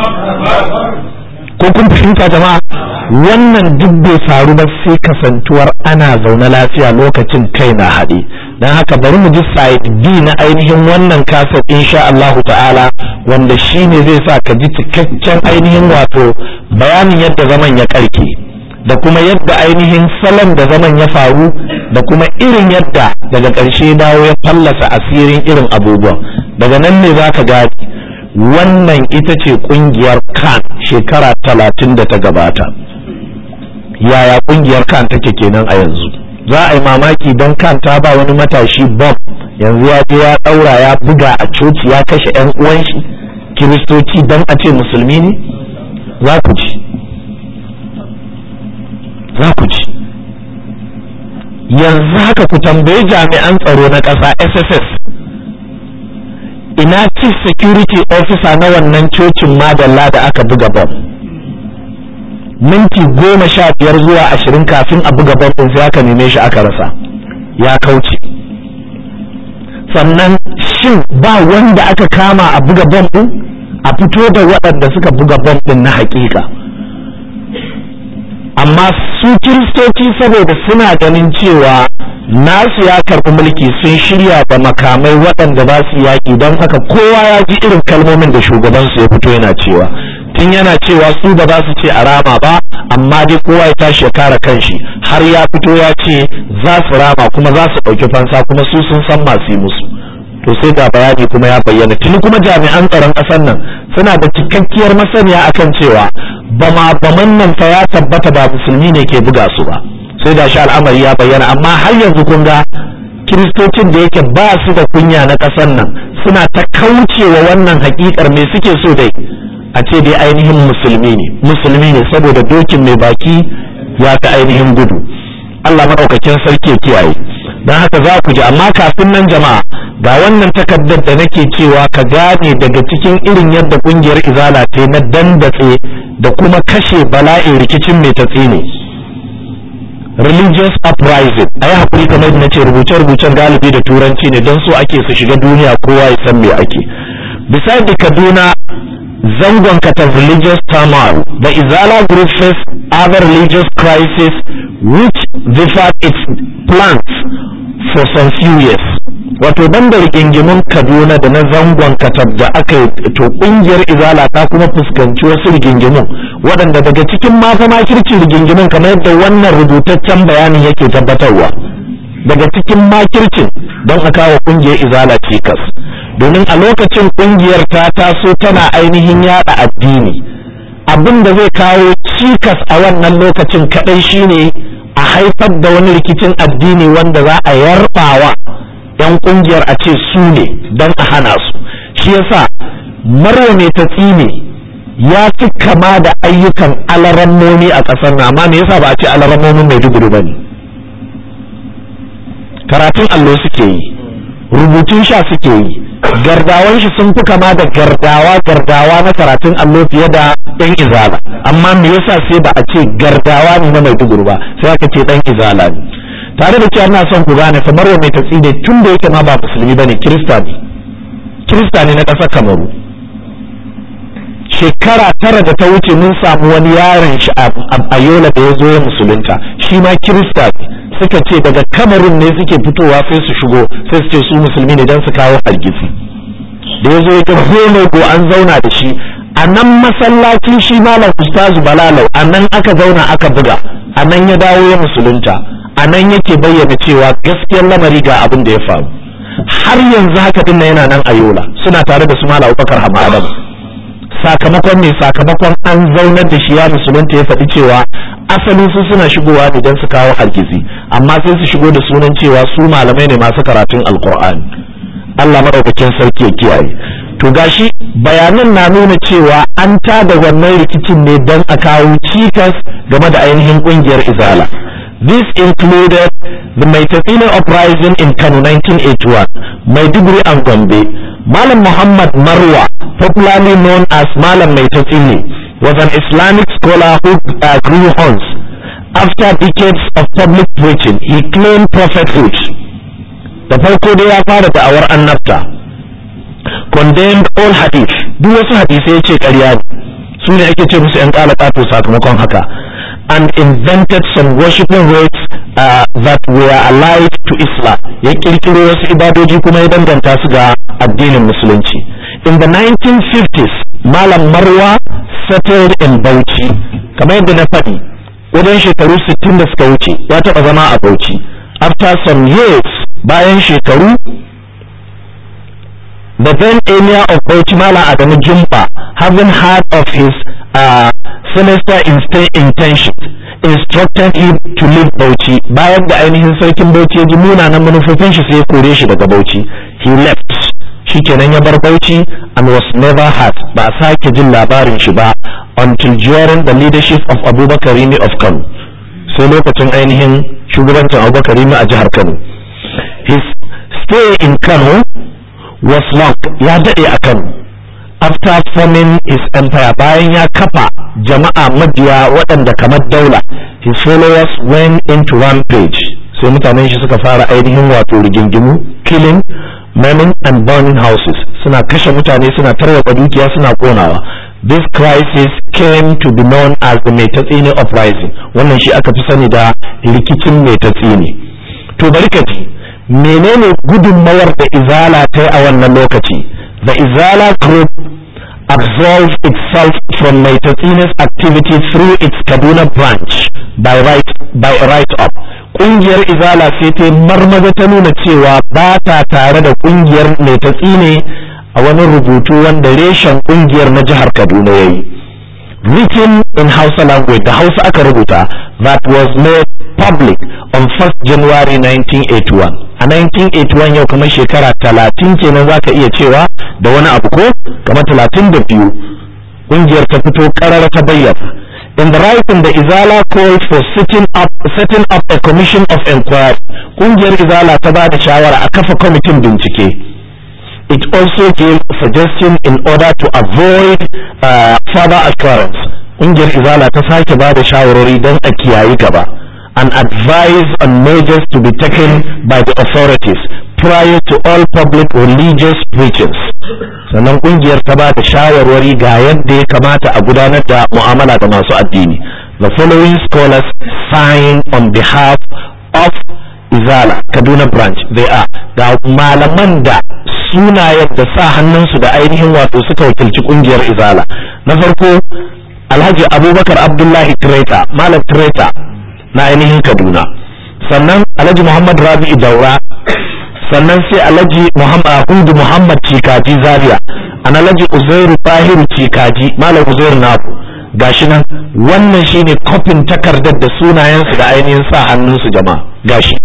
ko kun fahimta jama'a wannan duk bai faru ba sai kasantuwar ana zaune lafiya lokacin kai na haɗe don haka bari mu ji side B na ainihin wannan kasar insha Allahu ta'ala wanda shi ne zai sa ka ji cikakken ainihin wato bayanin yadda zaman ya karke da kuma yadda ainihin salon da zaman ya faru da kuma irin yadda daga ƙarshe dawo ya fallasa asirin irin abubuwan daga nan ne za ka gadi wannan ita ce ƙungiyar kan shekara talatin da ta gabata yaya ƙungiyar kan take kenan a yanzu za a yi mamaki don kan ta ba wani matashi bom yanzu ya je ya ɗaura ya buga a coci ya kashe 'yan uwan shi kiristoci don a ce musulmi ne za ku ci za ku ci yanzu haka ku tambayi jami'an tsaro na ƙasa sss ina chief security officer na wannan cocin madalla da aka buga bom minti goma sha biyar zuwa ashirin kafin a buga bom ɗin sai aka neme shi aka rasa ya kauce sannan shin ba wanda aka kama a buga bom ɗin a fito da waɗanda suka buga bom ɗin na hakika amma su kiristoci saboda suna ganin cewa nasu ya karɓi mulki sun shirya da makamai waɗanda za su yaƙi don haka kowa ya ji irin kalmomin da shugabansu ya fito yana cewa tun yana cewa su ba za su ce a rama ba amma dai kowa ya tashi ya kare kanshi har ya fito ya ce za su rama kuma za su ɗauki fansa kuma su sun san masu yi musu to sai ga bayani kuma ya bayyana tuni kuma jami'an tsaron ƙasar nan suna da cikakkiyar masaniya akan cewa bama baman nan fa ya tabbata ba musulmi ne ke buga su ba sai da shi al'amari ya bayyana amma har yanzu kun ga kiristocin da yake ba su da kunya na ƙasar nan suna ta kaucewa wannan hakikar me suke so dai a ce dai ainihin musulmi ne musulmi ne saboda dokin mai baki ya ta ainihin gudu Allah maɗaukakin sarki ya kiyaye don haka za ku ji amma kafin nan jama'a ga wannan takardar da nake cewa ka gane daga cikin irin yadda kungiyar izala ta na dandatse da kuma kashe bala'in rikicin mai tatsi ne religious uprising a yi haƙuri kamar na ce rubuce-rubucen galibi da turanci ne don so ake su shiga duniya kowa ya san me ake beside the kaduna zangon katar religious turmoil the izala group face other religious crisis which differed its plans for some few years wato ban da rigingimun kaduna da na zangon katab da aka yi to kungiyar izala ta kuma fuskanci wasu rigingimun waɗanda daga cikin mafa makircin rigingimun kamar yadda wannan rubutaccen bayanin yake tabbatarwa daga cikin makircin don a kawo kungiyar izala cikas domin a lokacin kungiyar ta taso tana ainihin yada addini abin da zai kawo cikas a wannan lokacin kadai shine a haifar da wani rikicin addini wanda za a yarbawa 'yan kungiyar a ce su ne don a hana su shi yasa marwa mai ta tsine ya fi kama da ayyukan alarammomi a ƙasar na amma me yasa ba a ce alarammomin maiduguri ba ne karatun allo suke yi rubutun sha suke yi gardawan shi sun fi kama da gardawa gardawa na karatun allo fiye da ɗan izala amma me yasa sai ba a ce gardawa ne na maiduguri ba sai aka ce ɗan izala ne tare da cewa ina son ku gane kamar wa mai tatsi ne tun da yake ma ba musulmi bane kirista ne kirista ne na ƙasar kamaru shekara tara da ta wuce mun samu wani yaron shi a yola da ya zo ya musulunta shi ma kirista ne suka ce daga kamarun ne suke fitowa sai su shigo sai su ce su musulmi ne don su kawo hargitsi da ya zo ya ga go an zauna da shi a nan masallacin shi malam ustazu balalau a nan aka zauna aka buga a nan ya dawo ya musulunta a nan yake bayyana cewa gaskiyar lamari ga abin da ya faru har yanzu haka din yana nan a yola suna tare da su malam abubakar hama sakamakon mai sakamakon an zaunar da shi ya musulunta ya faɗi cewa asali su suna shigowa ne don su kawo hargitsi amma sai su shigo da sunan cewa su malamai ne masu karatun alkur'ani Allah maɗaukakin sarki ya kiyaye to gashi bayanan na nuna cewa an tada wannan rikicin ne don a kawo cikas game da ainihin ƙungiyar izala This included the Maitafina uprising in Kano 1981, Maiduguri and Gombe. Malam Muhammad Marwa, popularly known as Malam Maitafini, was an Islamic scholar who uh, grew horns. After decades of public preaching, he claimed prophethood. Da farko dai ya fara da'awar annabta, condemned all hadith, duk wasu hadisai ya ce ƙarya ne, su ne ake ce musu ‘yan ƙalaƙato sakamakon haka. and invented some worshiping rites uh, that were allied to Islam ya kirkiro wasu ibadoji kuma ya danganta su ga addinin musulunci in the 1950s malam marwa settled in Bauchi kamar yadda na faɗi wajen shekaru 60 da suka wuce ya taɓa zama a Bauchi after some years bayan shekaru the then emir of Bauchi Malam Adamu Jumba having heard of his uh, sinister intentions instructed him to leave Bauchi bayan da ainihin sarkin Bauchi ya ji munanan manufofin shi sai ya kore shi daga Bauchi he left shikenan ya bar Bauchi and was never heard ba a sake jin labarin shi ba until during the leadership of Abubakar Rimi of Kano sai lokacin ainihin shugabancin Abubakar Rimi a jihar Kano his stay in Kano was long ya daɗe a Kano after forming his empire bayan ya kafa jama'a mabiya waɗanda kamar daula his followers went into rampage sai mutanen shi suka fara ainihin wato rigingimu killing maiming and burning houses suna kashe mutane suna tarwatsa dukiya suna konawa this crisis came to be known as the metatsini uprising wannan shi aka fi sani da rikicin metatsini to bari ka ji menene gudunmawar da izala ta yi a wannan lokaci the izala group absolves itself from metatsini's activity through its kaduna branch by right by right up kungiyar izala sai ta marmaza ta nuna cewa ba ta tare da kungiyar metatsine a wani rubutu wanda reshen kungiyar na jihar kaduna ya yi written in hausa language da hausa aka rubuta that was made public on 1st january 1981 a 1981 yau kamar shekara talatin kenan za ka iya cewa da wani abu ko kamar talatin da biyu ƙungiyar ta fito ƙarar ta bayyana in the writing the izala called for setting up setting up a commission of inquiry ƙungiyar izala ta ba da shawara a kafa kwamitin bincike it also gave suggestion in order to avoid uh, further occurrence ƙungiyar izala ta sake ba da shawarwari don a kiyayi gaba and advise on measures to be taken by the authorities prior to all public religious preachings sannan kungiyar ta ba da shawarwari ga yadda ya kamata a gudanar da mu'amala da masu addini the following scholars sign on behalf of izala kaduna branch they are ga malaman da sunayen da sa hannunsu da ainihin wato suka wakilci kungiyar izala na farko alhaji abubakar abdullahi treta malam treta na ainihin kaduna sannan alhaji muhammad rabi'u daura sannan sai alhaji muhammad hudu muhammad cikaji zaria an alhaji uzairu tahiru cikaji malam uzairu naku gashi nan wannan shine kofin takardar da sunayensu da ainihin sa hannunsu jama'a gashi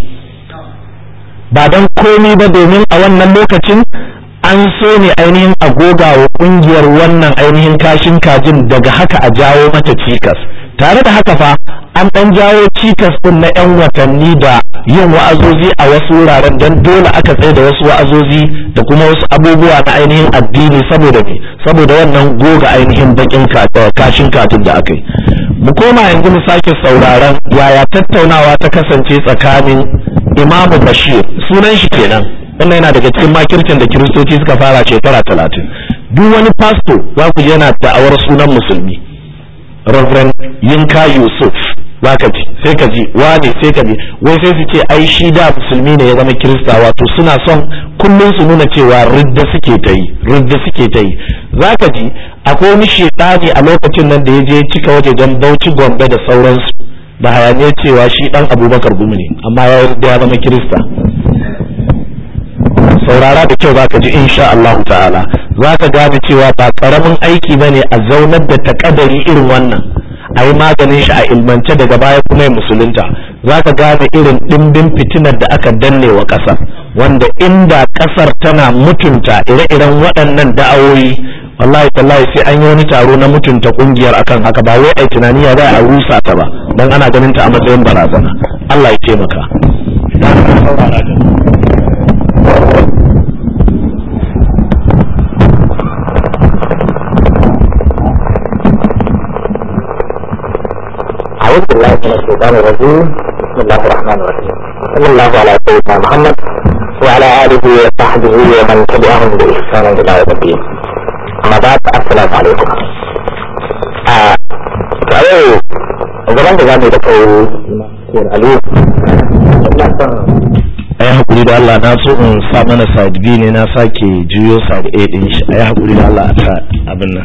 ba don komi ba domin a wannan lokacin an so ne ainihin agoga wa kungiyar wannan ainihin kashin kajin daga haka a jawo mata cikas tare da haka fa an ɗan jawo cikas ɗin na 'yan watanni da yin wa'azozi a wasu wuraren don dole aka tsaye da wasu wa'azozi da kuma wasu abubuwa na ainihin addini saboda me saboda wannan goga ainihin bakin kashin katin da aka yi mu koma yanzu mu sake sauraron yaya tattaunawa ta kasance tsakanin imamu bashir sunan shi kenan wannan yana daga cikin makircin da kiristoci suka fara shekara talatin duk wani pasto za ku yana da'awar sunan musulmi Reverend Yinka Yusuf zaka ji sai ka ji wane sai ka ji wai sai su ce ai shi da musulmi ne ya zama kirista wato suna son kullum su nuna cewa ridda suke ta yi ridda suke ta yi zaka ji akwai wani shekani a lokacin nan da ya je cika wajejen Bauchi Gombe da sauransu da hayaniyar cewa shi dan Abubakar Gumi ne amma ya ridda ya zama kirista saurara da kyau zaka ji insha Allah ta'ala zaka gane cewa ba karamin aiki bane a zaunar da takadari irin wannan a yi maganin shi a ilmance daga baya kuma ya musulunta zaka gane irin dimbin fitinar da aka danne wa kasar wanda inda kasar tana mutunta ire-iren waɗannan da'awoyi wallahi tallahi sai an yi wani taro na mutunta kungiyar akan haka ba wai ai tunani ya za a rusa ta ba dan ana ganin ta a matsayin barazana Allah ya taimaka أعوذ بالله من الشيطان الرجيم بسم الله الرحمن الرحيم صلى الله على سيدنا محمد وعلى آله وصحبه ومن تبعهم بإحسان إلى يوم الدين أما بعد السلام عليكم آه تعالوا zaman da zamu da kai Ali a yi haƙuri da Allah na so in sa mana side B ne na sake juyo side A ɗin shi a yi haƙuri da Allah a sa abin nan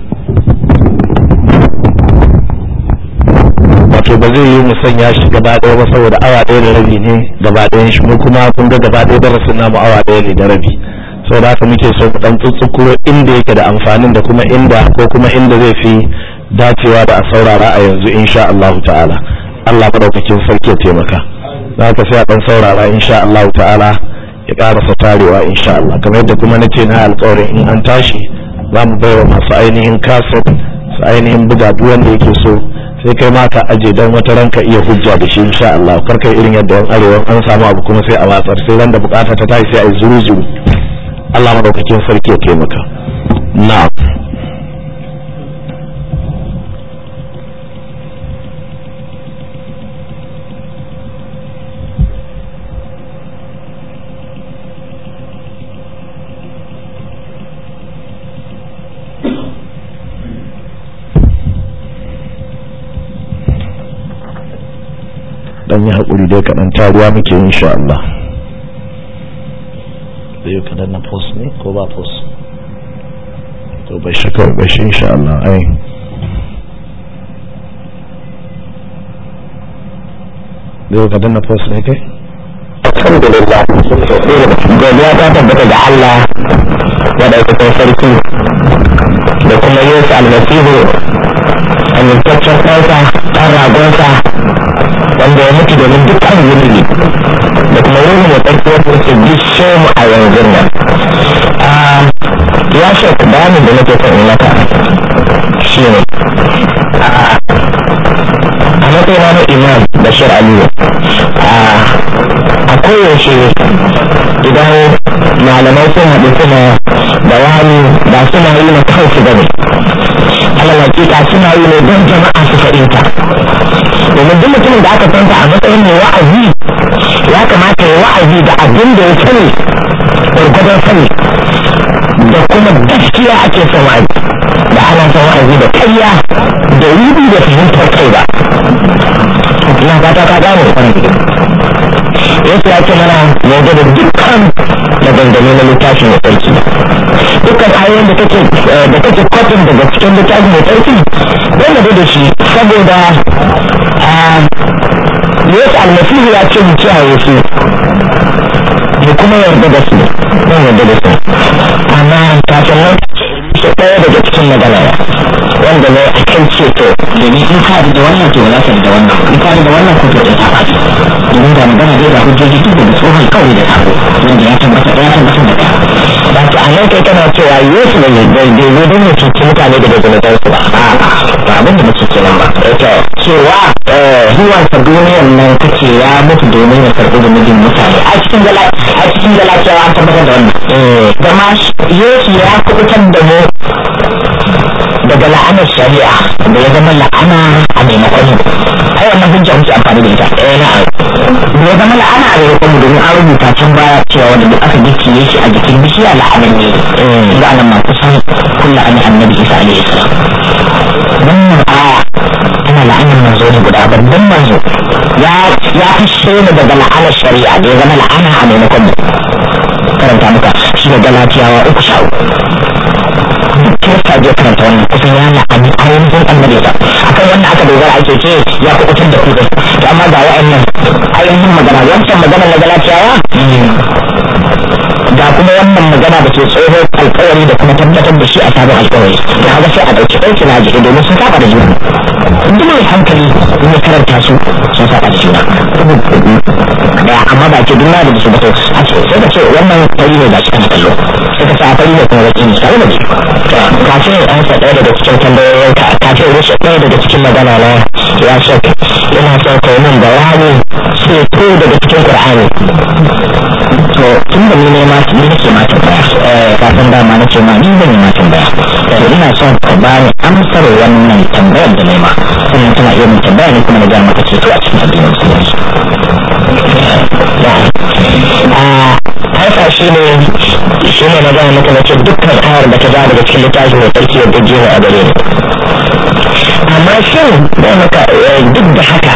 wato ba zai yi mu sanya shi gaba ɗaya ba saboda awa ɗaya da rabi ne gaba ɗayan shi mu kuma kun ga gaba ɗaya darasin namu awa ɗaya ne da rabi saboda haka muke so mu ɗan tsutsukuro inda yake da amfanin da kuma inda ko kuma inda zai fi dacewa da a saurara a yanzu insha Allah ta'ala Allah madaukakin sarki ya taimaka za ka sai a ɗan saurara insha Allah ta'ala ya ƙarasa tarewa insha Allah kamar yadda kuma nace na alƙawarin in an tashi za mu baiwa masu ainihin kaset su ainihin buga duk wanda yake so sai kai ma ka aje dan wata ranka iya hujja da shi insha Allah kar kai irin yadda wani arewa an samu abu kuma sai a watsar sai ran da bukata ta tashi sai a yi zuru zuru Allah madaukakin sarki ya taimaka na'am dan yi haƙuri dai kaɗan taruwa muke insha Allah da yau kaɗan na post ne ko ba post to bai shi kawai bai shi insha Allah ai da yau kaɗan na post ne kai alhamdulillah godiya ta tabbata ga Allah madaukakin sarki da kuma yesu almasihu amintaccen ɗansa ɗan ragonsa wanda ya mutu domin dukkan zunubi da kuma yin ya tsarki wata yake bishe mu a yanzu nan ya shek bayanin da nake son yi maka shi ne a matsayina na imam bashir aliyu a koyaushe idan malamai sun haɗu suna bayani ba suna yi na kansu ba ne alal hakika suna yi ne don jama'a su fahimta domin duk mutumin da aka fanta a matsayin mai wa'azi ya kamata ya wa'azi da abin da ya sani gwargwadon sani da kuma gaskiya ake son wa'azi da ana son wa'azi da karya da rubi da fahimtar kai ba ina fata ka gane kwanan yesu ya ce mana yanzu da dukkan maganganu na littafi mai tsarki dukkan ayoyin da kake da kake kotun daga cikin littafi mai tsarki don da shi saboda yesu almasihu ya ce mu kiyaye su mu kuma yarda da su don yarda da su amma kafin nan shi ɗaya daga cikin magana wanda ne a kan ceto domin in ka da wannan to za ka da wannan in ka da wannan ko to da ta faɗi domin da magana dai ga hujjoji duk da tsohon kawai da sabo wanda ya tabbata ya tabbata da ɗaya ba to a nan kai kana cewa yesu ne bai bai zo don ya cuci mutane daga zunuban su ba a ba abin da muke kenan ba ita cewa zuwan sa duniyar nan kace ya mutu domin ya karɓi zunubin mutane a cikin gala a cikin gala cewa an tabbatar da wannan zama yesu ya kubutar da mu daga la'anar shari'a da ya zama la'ana a maimakon ai wannan hujja muke amfani da ita eh na'am da ya zama la'ana a maimakon domin an rubuta can baya cewa wanda duk aka gicciye shi a jikin bishiya la'anar ne ga nan ma kusan kullu an annabi isa alaihi salam wannan aya tana la'anar manzo ne guda babban manzo ya ya fishe mu daga la'anar shari'a da ya zama la'ana a maimakon mu karanta muka shi da galatiyawa uku sha duk kirista je karanta wannan kusan ya la'ani ainihin annabi sa akan wannan aka dogara ake ce ya kubutar da kudin to amma ga wa'annan ainihin magana wancan magana na galatiyawa ga kuma wannan magana da ke tsohon alkawari da kuma tabbatar da shi a sabon alkawari da haka sai a ɗauki ɗauki na jiki domin sun saba da juna duk mai hankali in ya karanta su sun saba da juna daya amma ba ke duk da su ba to sai ka ce wannan fari ne ga shi kana kallo sai ka ce a fari ne kuma baki ne tare da ji kafin in ansa ɗaya daga cikin tambayoyin ka kafin rushe ɗaya daga cikin magana na ya shak yana son ka yi min bayani sai ko daga cikin qur'ani to tun da ni ne ma ni nake ma tambaya kafin dama na ce ma ni zan yi ma tambaya to ina son ka bani amsar wannan tambayar da nema sannan tana iya min tambaya ne kuma na ga maka ceto a cikin addinin musulunci haifa shi ne shi ne na gaya maka na ce dukkan ayar da ta daga cikin littafi mai tsarki yadda jiya a gare ni amma shin da maka duk da haka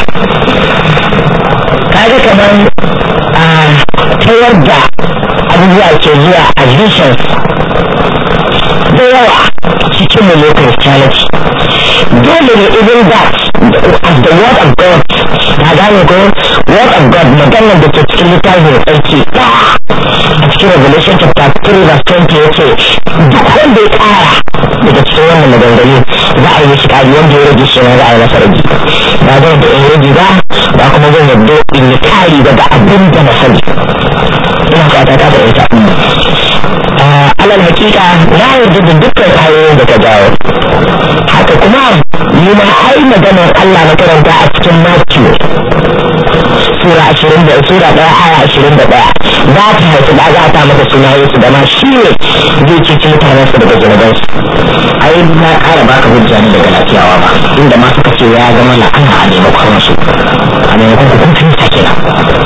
kaga kamar a ta yadda abubuwa ke zuwa a visions da yawa cikin mu ne christianity dole ne even that as the word of god na gane ko word of god maganar da ke cikin littafin tsarki a cikin revelation chapter 3 verse 20 ya ce duk wanda ya kara daga cikin wannan maganganu za a yi shi kari wanda ya rage shi ma za a yi masa rage ba zan da in rage ba ba kuma zan yadda in yi kari daga abin da na sani ina fata ta fahimta alal hakika na yarda da dukkan ayoyin da ka jawo haka kuma ni ma ai maganar Allah na karanta a cikin Matthew sura ashirin da sura ɗaya aya ashirin da ɗaya za ta haifi da za ta mata suna Yesu da ma shi ne zai ceci mutanen su daga zunubansu ai na ƙara baka hujja ne daga lafiyawa ba inda ma suka ce ya zama la'ana a maimakon su a maimakon hukuncin sa kenan to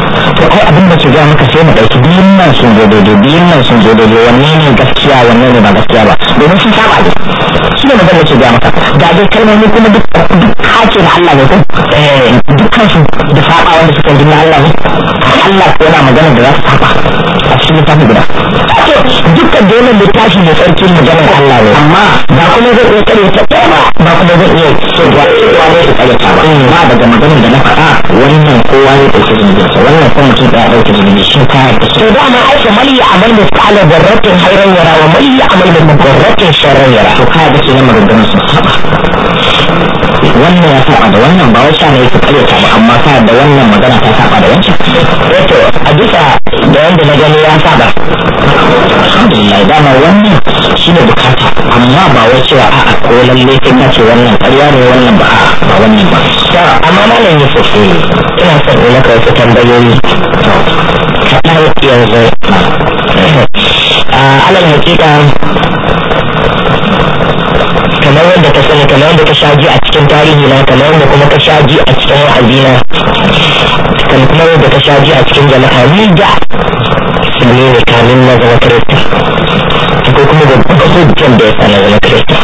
ai abin da ke gaya maka sai mu ɗauki biyun nan sun zo daidai biyun nan sun zo daidai wanne ne gaskiya wanne ne ba gaskiya ba domin sun saba ne shi ne magana ke gaya maka ga dai kalmomi kuma duk duk hake na Allah ne ko eh dukkan su da saba wanda suka yi na Allah ne Allah ko yana magana da za su saba a cikin littafi guda dukkan dole littafi mai tsarki maganar Allah ne amma ba kuma zai iya kare ta ba ba kuma zai iya cewa cewa ne su kare ta ba ba daga maganar da na faɗa wannan kowa ya ɗauki zunubinsa wannan kuma mutum ɗaya ɗauki zunubi shi ka yarda to dama ai fa mali amal misqala dharratin khairan yara wa mali amal min dharratin sharran yara to ka yarda kenan maganganun sun saba wannan ya saba da wannan ba wai ne yake kare ta ba amma ka yarda wannan magana ta saba da wancan to a bisa da wanda na gani ya saba alhamdulillah dama wannan shine bukata amma ba wai cewa a'a ko lalle kai ka ce wannan ƙarya ne wannan ba a'a ba wannan ba amma malam Yusuf ina son in maka wasu tambayoyi kaɗan yanzu alal hakika kamar wanda ka sani kamar wanda ka sha ji a cikin tarihi na kamar wanda kuma ka sha ji a cikin wa'azi na kamar wanda ka sha ji a cikin jama'a ni da musulmi ne kamin na zama kirista akwai kuma babban hujjan da ya sa na zama kirista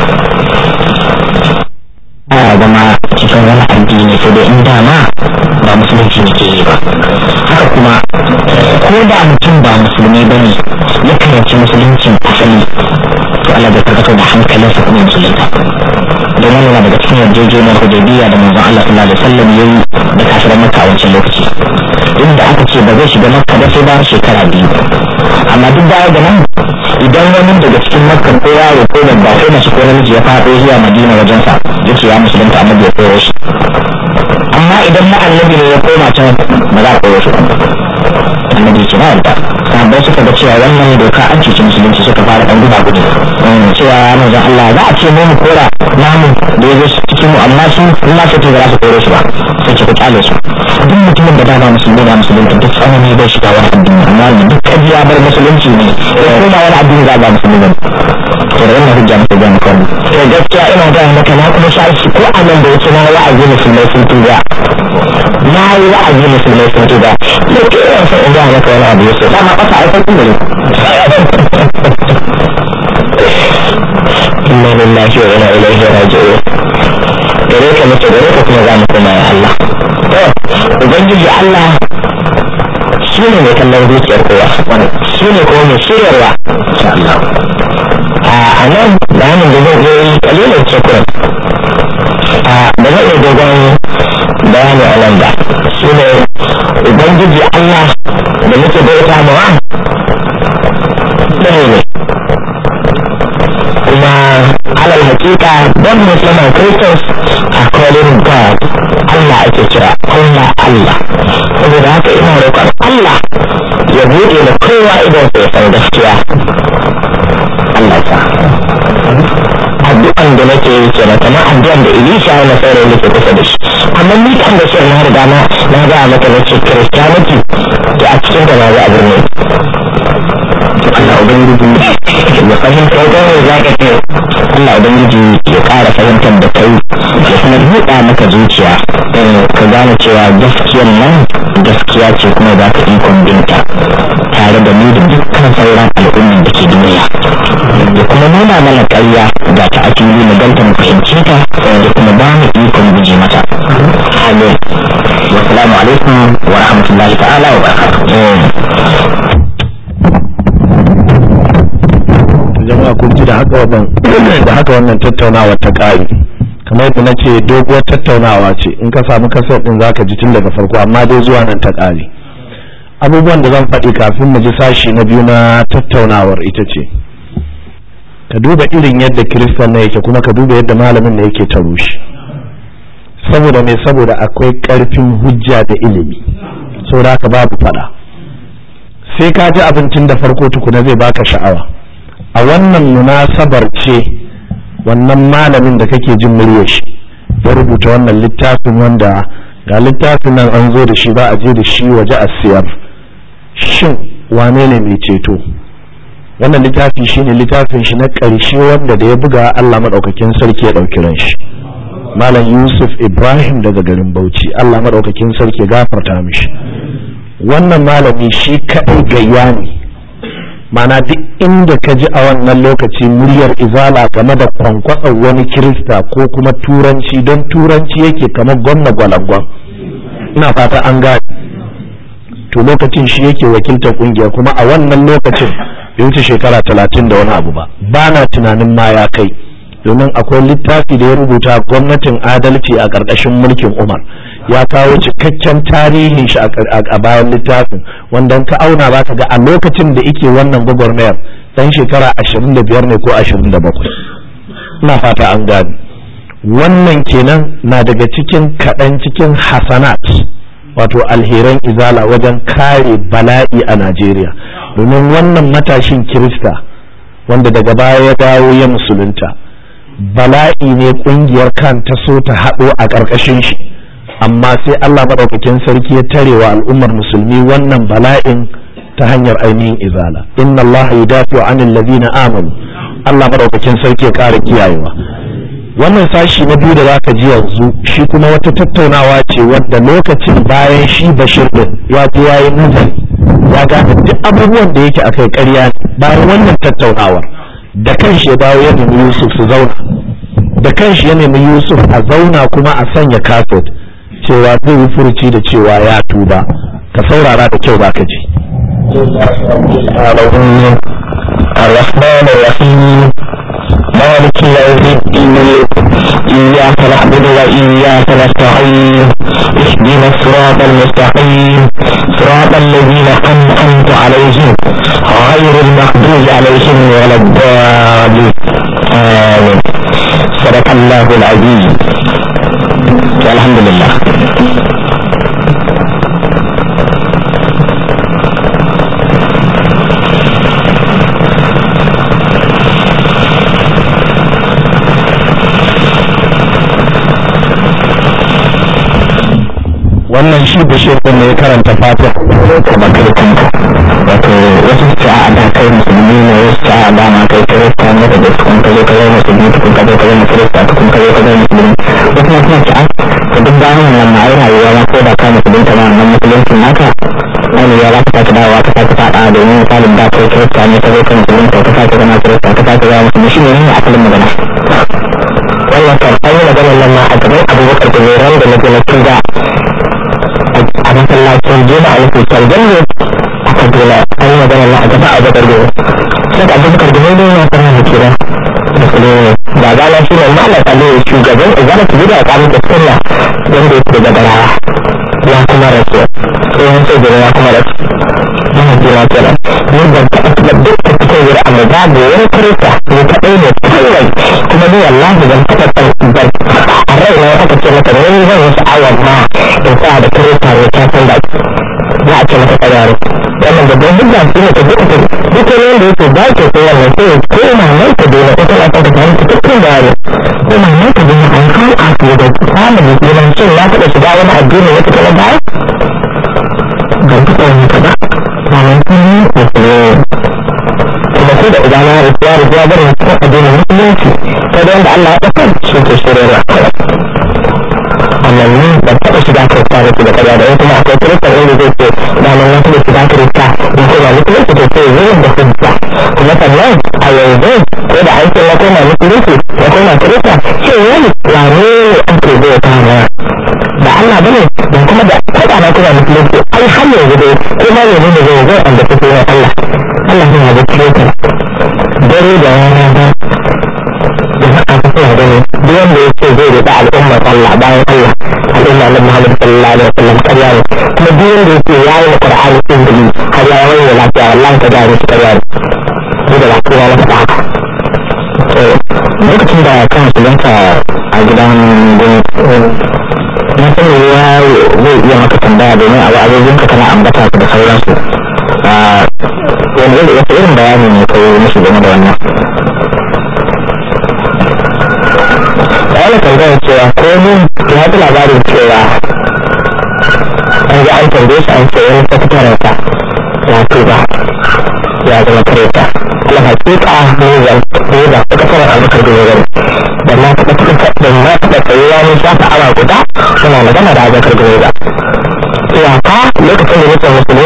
a zama cikin wani addini sai dai in dama ba musulunci ne ke yi ba haka kuma ko da mutum ba musulmi ba ne ya karanci musuluncin asali to Allah bai karkato da hankalinsa kuma musulunta don wannan daga cikin yarjejeniyar hudaybiya da manzon Allah sallallahu alaihi wasallam yayi da kafiran makka a wancan lokaci inda aka ce ba zai shiga makka ba sai bayan shekara biyu amma duk baya da nan idan wani daga cikin makka ko yaro ko babba ko mace ko namiji ya faɗo zuwa madina wajensa yace ya musulunta annabi ya koro shi amma idan na annabi ne ya koma can ba za a koro shi annabi ce na yarda sahabbai suka ga cewa wannan doka an cuci musulunci suka fara dan guda gudu cewa manzon Allah za a ce mu mu kora namu da ya zo cikin mu amma su in ma sai za su kore shi ba sai ce ku kyale su duk mutumin da dama musulmi da musulunci duk tsanani bai shiga wani addini amma wanda duk kaji ya bar musulunci ne ya koma wani addini za a ba musulmi ne to da wannan hujja muke gani kawai to gaskiya ina ga maka na kuma sha shi ko a nan da yake na wa'azi musulmai sun tuba na yi wa'azi musulmai sun tuba sai ke yawan sai in ga maka wani abu yusuf dama ƙasa a farkon da inna lillahi wa inna ilaihi raji'un gare ka mutu gare ka kuma za mu koma ya Allah to ubangiji Allah shi ne mai kallon zuciyar kowa shi ne kuma mai shiryarwa insha Allah a nan bayanin da zan yi kalilin cikin a da zan yi dogon bayani a nan ba shi ne ubangiji Allah da muke bauta mawa ɗaya ne kuma alal hakika don musulman christians a calling god Allah ake kira Allah Allah saboda haka ina roƙon Allah ya buɗe da kowa idan sai san gaskiya Allah sa addu'an da nake yi kenan kamar addu'an da Elisha ya nasara yake kusa da shi amma ni kan da shi na riga na na ga maka na ce Christianity da a cikin da na ga abin ne Allah ubangiji ya fahimta da za ka ce Allah ubangiji ya ƙara fahimtar da kai ya kuma buɗa maka zuciya ka gane cewa gaskiyar nan gaskiya ce kuma za ka ikon binta tare da ni da dukkan sauran al'ummar da ke duniya da kuma nuna mana ƙarya ga ta a fili mu ganta mu fahimce ta da kuma ba mu ikon guje mata amin wassalamu alaikum wa rahmatullahi ta'ala wa barakatuh jama'a kun ji da haka wannan da haka wannan tattaunawa ta ƙari kamar yadda na ce doguwar tattaunawa ce in ka samu kasar din zaka ji tun daga farko amma dai zuwa nan ta ƙari abubuwan da zan faɗi kafin mu ji sashi na biyu na tattaunawar ita ce ka duba irin yadda kiristan na yake kuma ka duba yadda malamin na yake ta rushe saboda me saboda akwai ƙarfin hujja da ilimi saboda haka babu faɗa sai ka ji abincin da farko tukuna zai baka sha'awa a wannan munasabar ce wannan malamin da kake jin muryar shi ya rubuta wannan littafin wanda ga littafin nan an zo da shi ba a je da shi waje a siyar shin wane ne mai ceto wannan littafi shine littafin shi na ƙarshe wanda da ya buga Allah maɗaukakin sarki ya ɗauki ran shi malam yusuf ibrahim daga garin bauchi Allah maɗaukakin sarki ya gafarta mishi wannan malami shi kaɗai gayya ne mana duk inda ka ji a wannan lokaci muryar izala game da kwankwatsar wani kirista ko kuma turanci don turanci yake kamar gwamna gwalangwan ina fata an gane to lokacin shi yake wakiltar kungiya kuma a wannan lokacin bai wuce shekara talatin da wani abu ba ba na tunanin ma ya kai domin akwai littafi da ya rubuta gwamnatin adalci a ƙarƙashin mulkin umar ya kawo cikakken tarihin shi a bayan littafin wanda ka auna ba ka ga a lokacin da ike wannan gwagwarmayar dan shekara ashirin da biyar ne ko ashirin da bakwai ina fata an gane wannan kenan na daga cikin kaɗan cikin hasanat wato alheran izala wajen kare bala'i a najeriya domin wannan matashin kirista wanda daga baya ya dawo ya musulunta bala'i ne kungiyar kan ta so ta haɗo a ƙarƙashin shi amma sai Allah maɗaukakin sarki ya tare wa al'ummar musulmi wannan bala'in ta hanyar ainihin izala inna Allah yudafi wa anil ladina amanu Allah maɗaukakin sarki ya ƙara kiyayewa wannan sashi na biyu da zaka ji yanzu shi kuma wata tattaunawa ce wadda lokacin bayan shi bashir din ya je yayi nazari ya gane duk abubuwan da yake akai ƙarya bayan wannan tattaunawar da kanshi ya dawo ya nemi Yusuf su zauna da kanshi ya nemi Yusuf a zauna kuma a sanya kafet cewa zai yi furuci da cewa ya tuba ka saurara da kyau baka ji الرحمن الرحيم مالك يوم الدين إياك نعبد وإياك نستعين اهدنا الصراط المستقيم صراط الذين أنعمت عليهم غير المغضوب عليهم ولا الضالين آمين صدق الله العظيم الحمد لله wannan shi bashir din ne ya karanta fatiha kuma kai kanka wato wasu su a da kai musulmi ne wasu su a da ma kai kirista ne da tukun ka zo ka zama musulmi tukun ka zo ka zama kirista tukun ka zo ka zama musulmi wasu ma suna ci a ka duk bayan wannan ma ai rayuwa ma ko da ka musulunta ma wannan musulunci naka wani ya za ka sake dawowa ka sake faɗa domin misalin da kai kirista ne ka zo ka musulunta ka sake zama kirista ka sake zama musulmi shi ne ne asalin magana wannan kan an yi maganar nan ma a gaban abubakar da zai ran da na gina tuga a masallacin juma'a na kusan gando a kaduna an yi magana na a gaba a bakar gado sai da abubakar da mai ya fara da kira da kulere da gana shi ne malam aliyu shugaban izana su gida a kamun da sunna wanda yake da garawa ya kuma rasu tsohon sai gaba ya kuma rasu yana jira kenan ni ban taɓa taɓa duk da cikin wuri amma babu wani kirista ni kaɗai ne kawai kuma ni wallahi ban taɓa ban a rai na aka ce mata ne zan yi sha'awar ma in sa da kirista ne ta san da za a ce mata tsayaro wannan babban hujja shi ne ta duka duk wani wanda yake ba ke so wannan sai ya koma nan ta daina ita na son ta samu cikakken bayani koma nan ta daina an kawo a fiye da samun musulman shin na taɓa shiga wani addini wata kala baya ban taɓa yin ta ba ba nan sun yi musulmi kuma ko da idan na rufu ya rufu ya bari cikin addinin musulunci sai da wanda Allah ya ɗaukar shi ke shirya wannan ne ban taɓa shiga kirista da su da karya da kuma akwai kirista inda zai ce daman na taɓa shiga kirista in koma musulunci to sai zai da hujja kuma sannan a yanzu ko da an ce na koma musulunci na koma kirista ce wani wane ne ake zai ta na da Allah bane don kuma da kada na koma musulunci ai har yanzu dai ko ma yanzu da zai zai an da fito na Allah Allah ne ya ga kirista dare da rana ba da haka ta suna gani duk wanda ya ce zai riƙa al'ummar Allah bayan Allah al'umma na Muhammad sallallahu alaihi wasallam karya ne kuma duk wanda ya ce ya yi Qur'ani izini har ya wani lafiya wallahi ka gane shi karya ne ni da lafiya na faɗa haka lokacin da kan su ganka a gidan gwamnati na sani ya zai iya maka tambaya domin a wa'azozin ka kana ambata da sauransu wani irin bayani ne kai musu game da wannan wani tambayar cewa ko mun ya fi labarin cewa an ga an tambaye shi an ce wani sakataren sa ya tuba ya zama kareta ala hakika ne zan ne da sakataren albakar da zan da na taɓa da na taɓa tsayuwa ne shafa awa guda suna magana da albakar da zan cewa ka lokacin da nake musulunta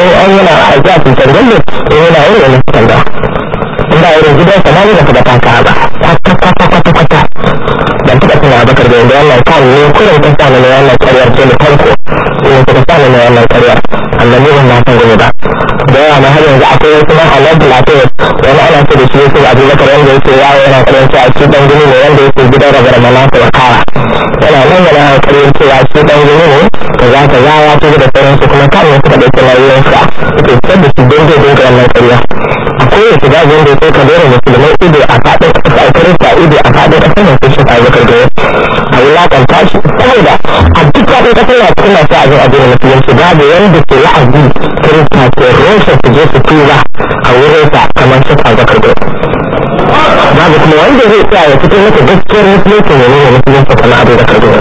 wancan galle in yana yin wani fitan da in ba irin gidan sa na yi da kuma taka ba kwata kwata kwata kwata ban taɓa tuna bakar da yadda wannan kan ne kurin ta sa ne wannan karyar ce da farko ne ta sa ne wannan karyar amma ne ban na san gobe ba da yawa na har yanzu akwai wasu na halar da lafiya wani ana ce da shi yake abubakar wanda yake yawo yana karyar a cikin gini ne wanda yake gidan rabar malaka wa kawa yana nan yana karyar cewa shi dan gini ne ka za ka yawa ta da sauransu kuma kan ne suka ɗauki nauyinsa suke fitar da shi don zai dinga wannan karya akwai ya shiga wanda ya ka dora musulmai ido a faɗin ƙasa a kirista ido a faɗin ƙasar nan sai shi abubakar da a wulaƙanta shi saboda a duk faɗin ƙasar na cikin masu abin addinin musulunci babu wanda ke la'azi kirista ke rushe su je su tuba a wurinsa kamar shi abubakar da babu kuma wanda zai tsaya ya fito maka gaskiyar musulunci ne ne musulunci kamar abubakar da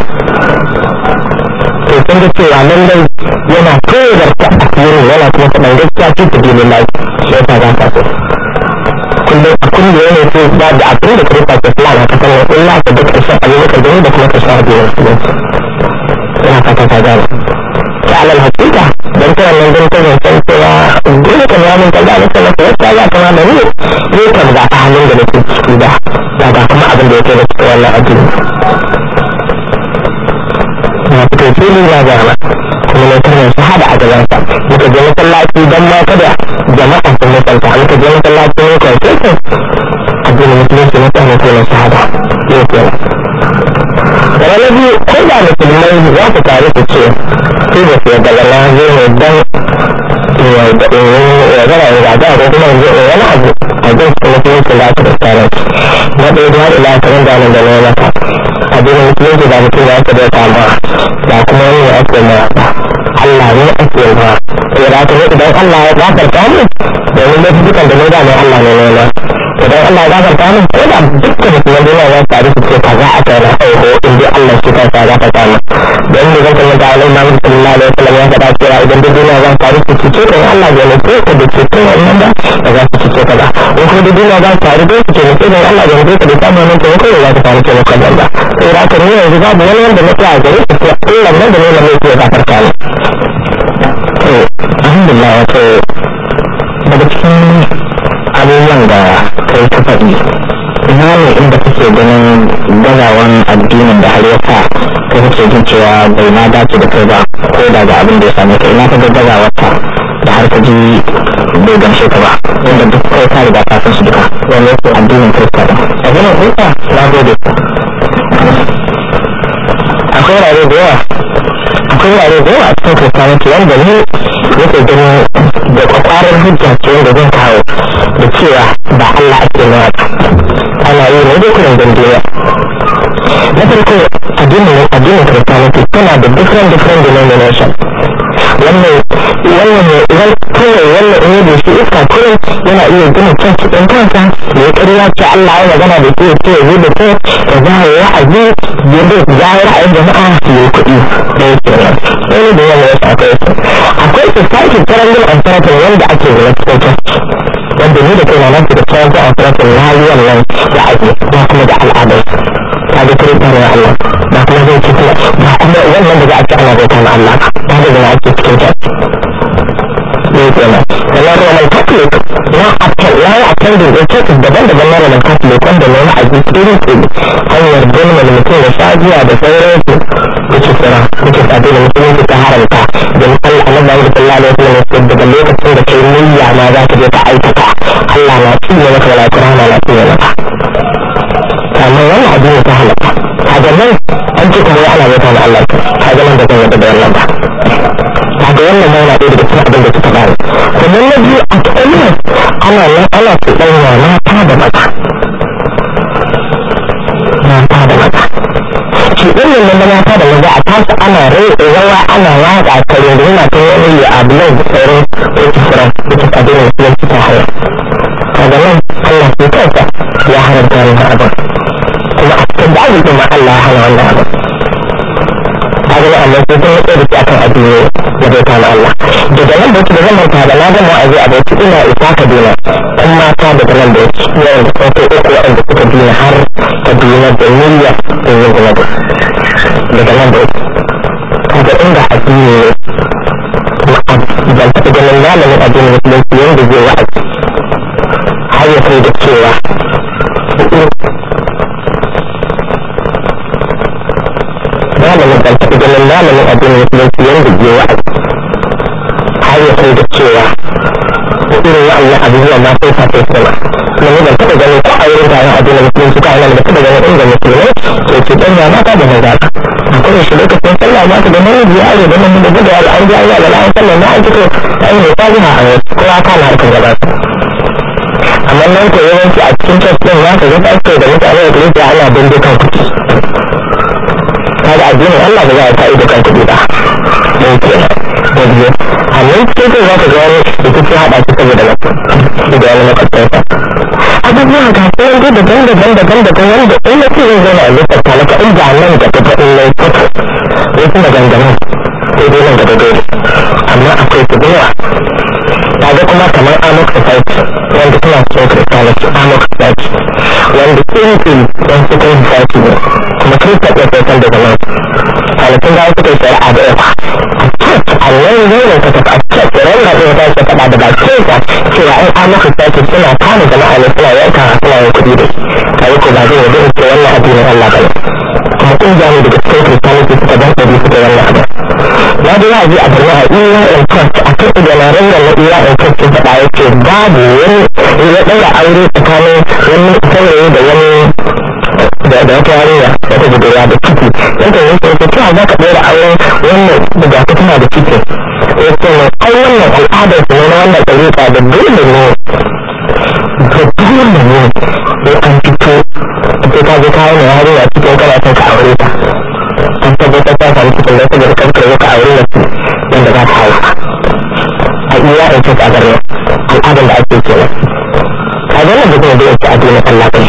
to sun ga cewa lallai yana tozarta asirin yana kuma faɗan gaskiya ce ta bilin lai shi yasa za ka so kullum a kullum yana so ba da abin da kirista ke fulani a kasar nan illa ka duk ƙarshen abubakar da da kuma ƙarshen abin musulunci ina fata ka gane ta alal hakika don ta wannan don ta zancen cewa dole kan yamin ta gane ta masa yadda za ka mana ne ne kan ga ta halin da nake ciki da ba ga kuma abin da yake da cikin wannan addini na fito fili na gama kuma na kalmar shahada a gabansa muka je masallaci don ma kada jama'a sun mutunta muka je masallaci ne kai sai kai addinin musulunci na tsanin kalmar shahada ne kenan daga na biyu ko da musulmai za su tare su ce su da su yadda na zo ne don ya zara ya zaga ko kuma yanzu in wani abu a jin su musulunci za su da tsarin na ɗaya da haɗe lafiyar da nan da na mata addinin musulunci ba mutum ya da kama ba kuma wani ya ake ma Allah ne ake ma ya da ne idan Allah ya gafarta mu domin da dukkan da ne da ne Allah ne ne idan Allah ya gafarta mu ko da dukkan musulman duniya za su taru su ce kaza a kai na aiho in dai Allah shi kansa ya gafarta mu don ne zan kallon da Allah Muhammad sallallahu alaihi wasallam ya faɗa cewa idan duk duniya za su taru su cice kan Allah ya ne ko da ce kan wannan ba ba za su cice ka ba in kuma duk duniya za su taru don su ce ne sai Allah ya ne ka da samu nan ko ko za su taru ce maka ba sai da ka ne yanzu babu wani wanda na tsaya gare su sai Allah nan da ne na mai ya gafarta mu to alhamdulillah wato daga cikin abubuwan da kai ta faɗi ina ne inda kake ganin gazawan addinin da har ya sa kai kake jin cewa bai ma dace da kai ba ko da ga abin da ya same ka ina ka ga gazawar ta da har ka ji bai gamshe ka ba wanda duk kai ka riga ka san su duka wani yake addinin kirista da addinin kirista na gode akwai wurare da yawa akwai wurare da yawa a cikin kiristanci wanda ne yake ganin da kwakwarar hujja ce wanda zan kawo da cewa ba Allah ake nawa ana yi ne da kuren duniya na farko addinin addinin kiristanci tana da different different denomination wannan wannan ne idan kawai wannan in da shi iska kurin yana iya gina church ɗin kansa da ya ƙarya ce Allah ya magana da ke ce zai da ke ka za a yi wa'azi ya da za a ra'ayin jama'a su yi kuɗi da ya kenan wani da yawa ya akwai su akwai society triangle and circle wanda ake zama cikin church wanda ni da kai na nasu da triangle and circle na yi wannan da ake ba kuma da al'adar ta ga kirista ne Allah ba kuma zai ci kuma ba kuma wannan da za a ci ana bauta na Allah ba da zama ake cikin church ne kenan sannan roman catholic na ya yi attending da churches daban-daban na roman catholic wanda na wa'azi iri iri hanyar gulman mutum da shagiya da sauransu which is tsira which is abin da musulunci ta haramta don Allah na bayan da sallallahu alaihi wasallam daga lokacin da kai niyya ma za ka je ka aikata Allah na cinye maka malaiku rahama na cinye maka amma wannan addini ta halatta kaga nan an ce kamar ana bauta na Allah kaga nan da zan yadda da wannan ba kaga wannan ma yana ɗaya daga cikin abin da suka bani sannan na biyu a tsanin ana nan ana cuɗanya mata da maza mata da maza cuɗanyan nan na mata da maza a tasu ana rai rawa ana waƙa kare da yana ta wani ya abu nan da sauran wata furan wata abin da suka fita haya kaga nan Allah ke kansa ya haramta wannan abin kuma a cikin da abin ma Allah ya hana wannan abin kaga na Allah sai kuma tsaye da shi akan addini da bai kama Allah daga nan da yake da zan manta da na gama wa'azi a bauchi ina isa Kaduna ɗan mata daga nan da yake yawan da sun kai uku waɗanda suka dina har Kaduna da niyya da yin gina daga nan da yake kaga inda addini ne ban taɓa ganin malamin addini musulunci yanda wanda zai wa'azi har ya kai da cewa malamin ban taɓa ganin malamin addinin musulunci yanda zai wa'azi har ya kai da cewa irin wa'annan abubuwan ma sai sa sai sama kuma ni ban taɓa ganin ko a wurin taron addinin musulunci ko a nan da taɓa ganin inda musulmai ke ce ɗan ya mata da maza akwai shi lokacin sallah ma ka da namiji ya are da namiji da da an ji an yi da an sallah na an fito ta yi mai sabiha a wasu kowa kana harkar gaba amma nan ko yawanci a cikin church din za ka ga pastor da mutane da kuma ana bindigan kuɗi kaga addinin Allah ba za a ta ido kan kuɗi ba don kenan da biyu a nan cikin kai za ka ga wani rikici haɗa shi saboda mutum da wani makwabtansa abubuwan ga su yanzu daban daban daban daban wanda in na ce zan zauna a lissafta maka in ba nan gaba ba in na yi kutu wasu maganganun sai dai nan gaba dole amma akwai su da yawa ta ga kuma kamar amok society wanda suna cikin christianity amok society wanda tsinkin don cikin society ne kuma kirista ɗin sai san daga nan kwanakin da suka yi shari'a da yawa a church a nan zaunin ka tafi a church ran na ɗaya ta ce faɗa da bakin sa cewa an amok society suna kama jama'a ne suna yanka suna yin kuɗi da kai ko ba zai yi in ce wannan addinin Allah ba ne kuma ƙungiya ne daga cikin christianity suka dan ɗari suka wannan abu na da ya ji a birni a iya in trust a kan iganarin da na iya in trust sun faɗa ya ce babu wani ya ɗaura aure tsakanin wani saurayi da wani da da wata yarinya wata budurwa da ciki yadda ya ce ta cewa za ka ɗaura auren wannan da ga tana da ciki ya ce mai ai wannan al'adar su ne na wannan ɗariƙa da dole ne da dole ne sai an fito sai ka je kawo mai yarinya cikin kana son ka aure ta an tabbatar ta samu cikin da saboda kanka ya ka aure mace wanda za ta haifa a iya in ce a gare al'adar da ake kenan a ganin da kuma da yake addinin Allah ne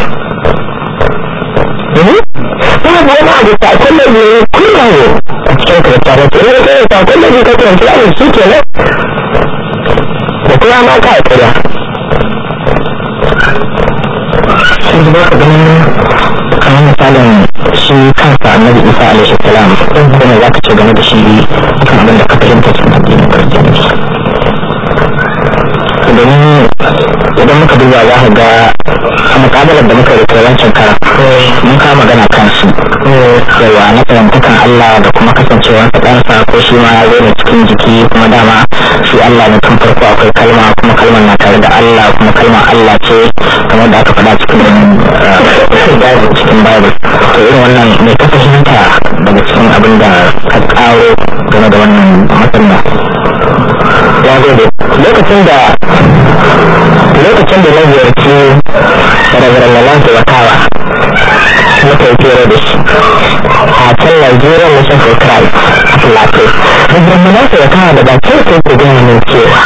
babu wani abu sakon da ne kuma ne a cikin kiristiyar ta ina kai sakon da ne ka kiranci a shi kenan da kuma ma ka kira sai da baka ganin kamar misalin shi kansa annabi isa alaihi salam kuma za ka ce game da shi kan abin da ka fahimta cikin addinin kiristiyanci domin idan muka duba za ka ga a mukabalar da muka rike wancan kara mun kama magana kan su yawa na fahimtakan Allah da kuma kasancewarsa ɗansa ko shi ma ya zo da cikin jiki kuma dama shi Allah ne tun farko akwai kalma kuma kalmar na tare da Allah kuma kalmar Allah ce kamar da aka faɗa cikin cikin Bible to irin wannan mai ka fahimta daga cikin abin da ka ƙaro game da wannan matsala ya gode lokacin da lokacin da na ziyarci rabaran na nan watawa muka yi fere da shi a can Nigerian Mission for Christ a Plateau rabaran na nan watawa da bakin sai ku gaya min cewa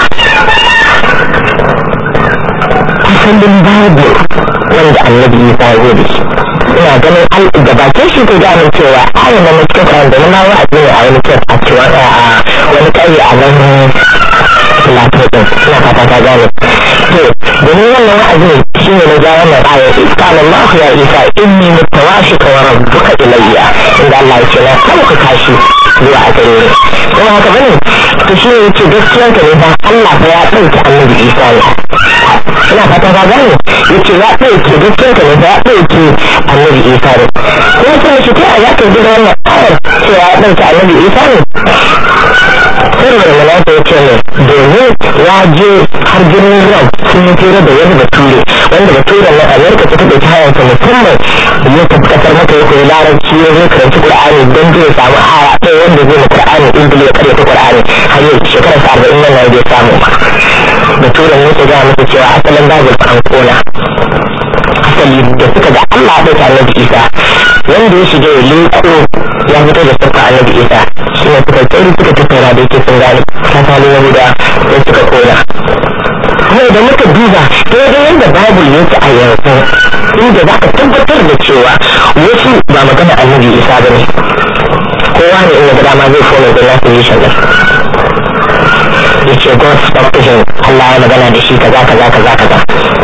asalin Bible wanda annabi Isa ya zo da shi ina ganin al da bakin shi ko gaya min cewa ayyana na cikin Quran da na wa'azi ne a wani church a cewa a wani ƙauye a nan Plateau din ina fata ta gane to domin wannan wa'azi shi ne na ja wannan aya qala Allah ya Isa inni mutawashika wa rabbuka ilayya inda Allah ya ce na sauka kashi zuwa a gare ni kuma haka bane to shi ne yace gaskiya ka ne ba Allah fa ya dauki annabi Isa ne ina fata ta gane yace ya dauke gaskiya ka ne ba ya dauke annabi Isa ne kuma sai shi ta ya ka jira wannan ayar cewa ya dauki annabi Isa ne saboda malaka ya ce ne domin ya je har birnin rom sun yi fira da wani bature wanda bature na amerika ta taɓa kayansa musamman ya tafi kasar maka ya koyi larabci ya zo karanci qur'ani don zai samu aya ɗaya wanda zai ma qur'ani ingili ya karyata qur'ani har yau shekarar sa arba'in nan na bai samu ba bature ne ke gaya masa cewa asalin babul an kona asali da suka ga allah ya ɗauka annabi isa wanda ya shiga ya leko ya fito da sarfa annabi isa shi ne suka tsari suka tattara da yake sun gane kasali yahuda sai suka kona kuma idan muka duba daidai yadda babul yake a yanzu inda za ka tabbatar da cewa wasu ba magana annabi isa ba ne kowa ne in ga dama zai fona da nasu yi shagar ya ce god spoke to him Allah ya magana da shi kaza kaza kaza kaza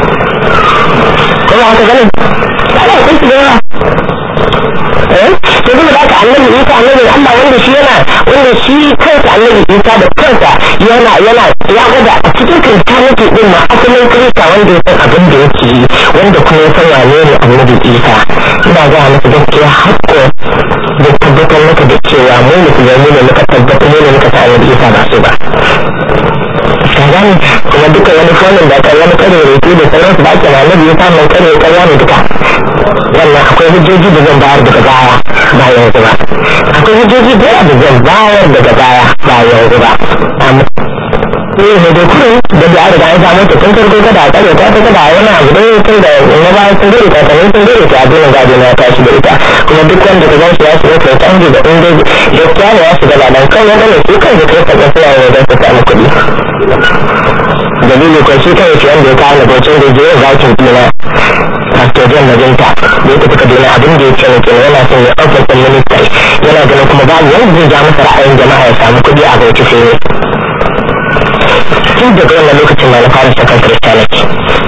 kuma haka ganin ana kun su da yawa eh to kuma da haka annabi isa annabi Allah wanda shi yana wanda shi kansa annabi isa da kansa yana yana ya gwada a cikin kiristaniti din ma asalin kirista wanda ya san abin da yake yi wanda kuma ya san wane ne annabi isa ina ga masa gaskiya hakko da tabbatar maka da cewa mu musulmi ne muka tabbatar mu ne muka san annabi isa ba su ba ka gane kuma duka wani fonin da aka wani kare rutu da sauransu da ake na annabi isa mai kare karya ne duka wannan akwai hujjoji da zan bayar daga baya ba yanzu ba akwai hujjoji da yawa da zan bayar daga baya ba yanzu ba eh ne da kuma da da riga an samu ta tun farko kada a tsare ta ta kada wani abu da tun da na baya sun dare ta sanin sun dare ta abin gado na tashi da ita kuma duk wanda ka gan shi ya shiga kai canji da inda gaskiya ne ya shiga ba dan kan wanda ne su kan da kai kaga suna yin wajen su samu kuɗi dalili ko shi kai shi wanda ya kawo na bocin da je zakin dina pastor john majinta da ya tafi kaduna abin da ya ce ne kenan yana son ya ofis ɗin minista yana ganin kuma babu wanda zai ja masa ra'ayin jama'a ya samu kuɗi a bauchi sai ne tun daga wannan lokacin ma na fara sakan christianity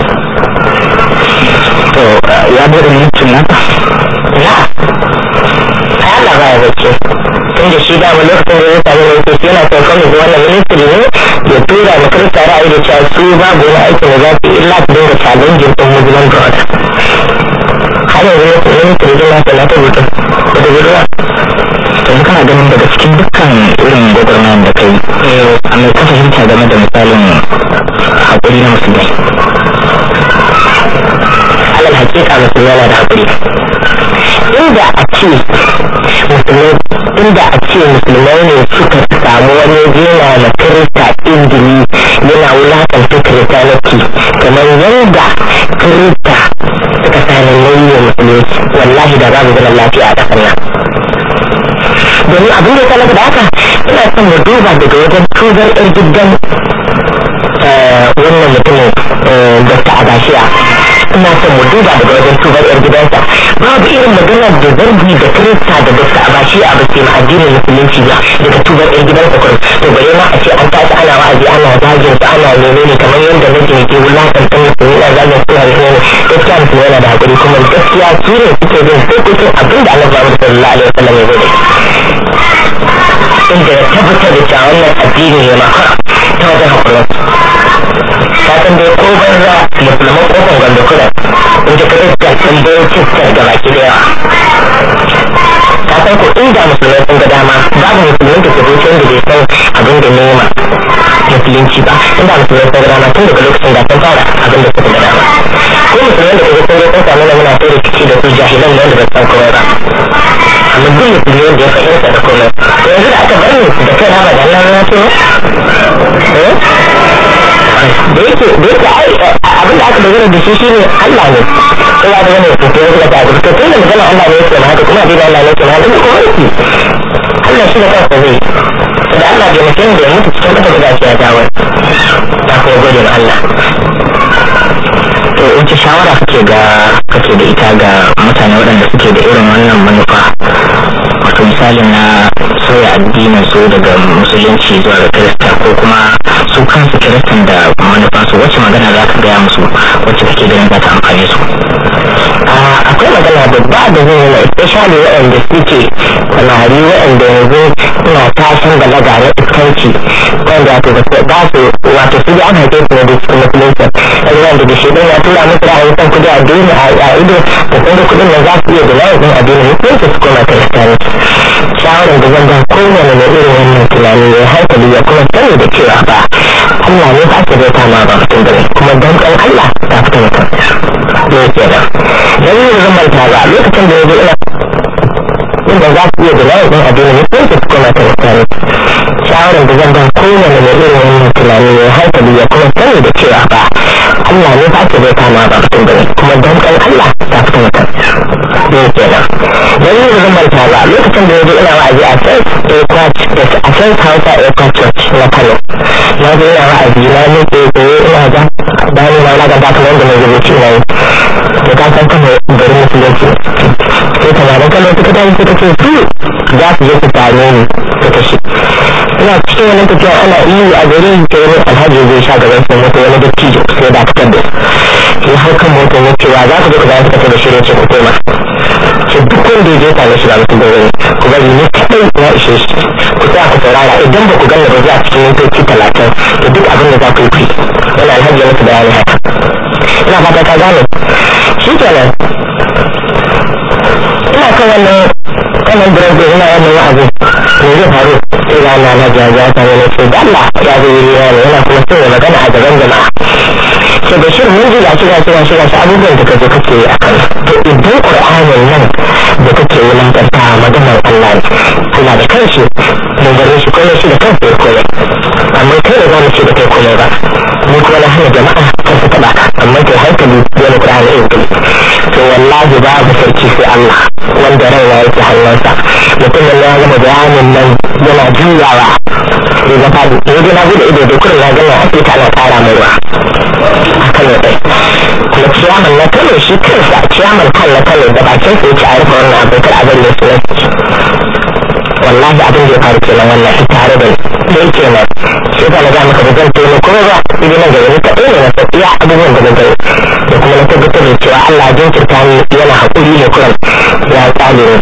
to ya bude mutum na na ai Allah ba ya bace tun da shi dama lokacin da ya samu ne sai yana son kawai wannan ministry ne ya tura ma kirista ra'ayi da cewa su babu wani aikin da za su illa su dinga challenging ɗin muslim god har yanzu ne ministry din nasa na ta rubuta da da ruwa to kana ganin daga cikin dukkan irin gwagwarmayar da kai a mai ka fahimta game da misalin haƙuri na musulmai alal hakika musulmai na da haƙuri inda a ce musulmai inda a ce musulmai ne suka samu wani jena na kirista indini yana wulakanta kiristaniki kamar yadda kirista suka sani nauyi musulunci wallahi da babu zaman lafiya a ƙasar nan domin abin da ya sanar da haka ina son mu duba daga wajen tubar yar gidan wannan mutumin dr abashiya ina son mu duba daga wajen tubar yar gidansa babu irin maganar da zargi da kirista da dr abashiya ba sai ma addinin musulunci ba daga tubar yar gidansa kurum to bare ma a ce an tashi ana wa'azi ana zagin su ana menene kamar yadda nake ke wulakantar musulmi na zagin suna menene gaskiya musulmi yana da hakuri kuma gaskiya su ne suke bin dokokin abin da annabi Muhammad sallallahu alaihi wasallam ya zo da inda ya tabbatar da cewa wannan addini ne maka ta wajen hakurin ka san dai ko banza musulman kofar gwanda kuna inda ka iska sun bayo cikin da baki da yawa ka san ko inda musulmai sun ga dama babu musulmin da ke zuci wanda bai san abin da nema musulunci ba inda musulmai sun ga dama tun daga lokacin da sun fara abin da suka ga dama ko musulmai da kaga sun zo sun samu na muna sai rikici da su jahilan ne wanda ba san komai ba amma duk musulmi wanda ya fahimta da komai to yanzu da aka bar ni da kai na ba da Allah na ce da yake da yake ai abin da aka dogara da shi shine Allah ne sai ya dogara da to yanzu da ta to tunda magana Allah ne yake haka kuma abin Allah ne yake haka ne ko yake Allah shi da kansa zai da Allah bai mutum da ya mutu cikin kasa da shi ya dawo ta kuma gode ma Allah to wace shawara kake ga kake da ita ga mutane waɗanda suke da irin wannan manufa wato misali na sauya addinin su daga musulunci zuwa ga kirista ko kuma su kansu kiristan da manufa su wacce magana za ka gaya musu wacce kake ganin za ta amfane su akwai magana babba da zai yi especially waɗanda suke samari waɗanda yanzu suna tashin balaga na iskanci wanda wato ba su wato su da an haife su ne da cikin musulunci yanzu wanda da shi ya tura musu ra'ayin san kudi a duniya a ido da sun da kudin nan za su iya da layin addinin musulunci su koma kiristanci shawarar da zan ba kowane mai irin wannan tunani ya hankali ya kuma sani da cewa ba Allah ne ba ta zai kama ba mutum bane kuma don kan Allah ta fita mutum ne ke nan dan yin zan manta ba lokacin da ya zo ina inda za su iya da layin addinin musulunci su koma kiristanci shawarar da zan ba kowane mai irin wannan tunani ya hankali ya kuma sani da cewa ba Allah ne ba ta zai kama ba mutum bane kuma don kan Allah ta fita mutum ne ke nan dan yin zan manta ba lokacin da ya zo ina wa'azi a sai airport a sai hausa airport church na kano na zo ina wa'azi na ne ke koyo ina ga bani na na ga ba kamar da mai rubuci na yi to ka san kano garin musulunci sai kamarin kano suka tashi suka ce su za su je su same ni suka shi ina cikin wani tafiya ana iyo a gari ta wani alhaji zai sha gaban sun mutu wani dattijo sai da fitar da su hau kan motar ya cewa za ku je ku zama suka ce da shirin ce ku koma ce duk wanda ya je tare shi ba mutum da wani ku bari ni kaɗai ya ishe shi ku tsaya ku saurara idan ba ku ganna ba zuwa cikin mintoci talatin fata ka gane shi kenan ina kan wannan wannan birnin ina wannan wa'azi me zai faru sai ga Allah na jaja ta wani ce da Allah ya zo yi ne yana kuma sai ya magana a gaban jama'a ce da shirin mun ji gashi gashi gashi gashi abubuwan da kaje kake yi akan to idan qur'anin nan da kake yi lantarta maganar Allah ne Allah da kanshi mun gare shi komai shi da kansa ya komai amma kai ne za mu ce da kai komai ba ni kuma na hana jama'a kan su taba amma kai hankali wani qur'ani in kai to wallahi babu sarki sai Allah wanda raina yake hannunsa mutumin ya gama bayanin nan yana juyawa ya ga fadi ya ji na bude ido da kurin na gana asibiti ana kara mai ruwa a kano ɗai kuma ciyaman na kano shi kansa ciyaman kan na kano da bakin sa yace a rufe wannan abin kar a bari ya sunan wallahi abin da ya faru kenan wannan shi tare da da yake nan shi ka na ga maka da zan tono kuma ba idan nan gaba ni kaɗai ne na san iya abubuwan da na gani da kuma na tabbatar da cewa Allah ya jinkirta ni yana haƙuri ne kuran ya tsale ni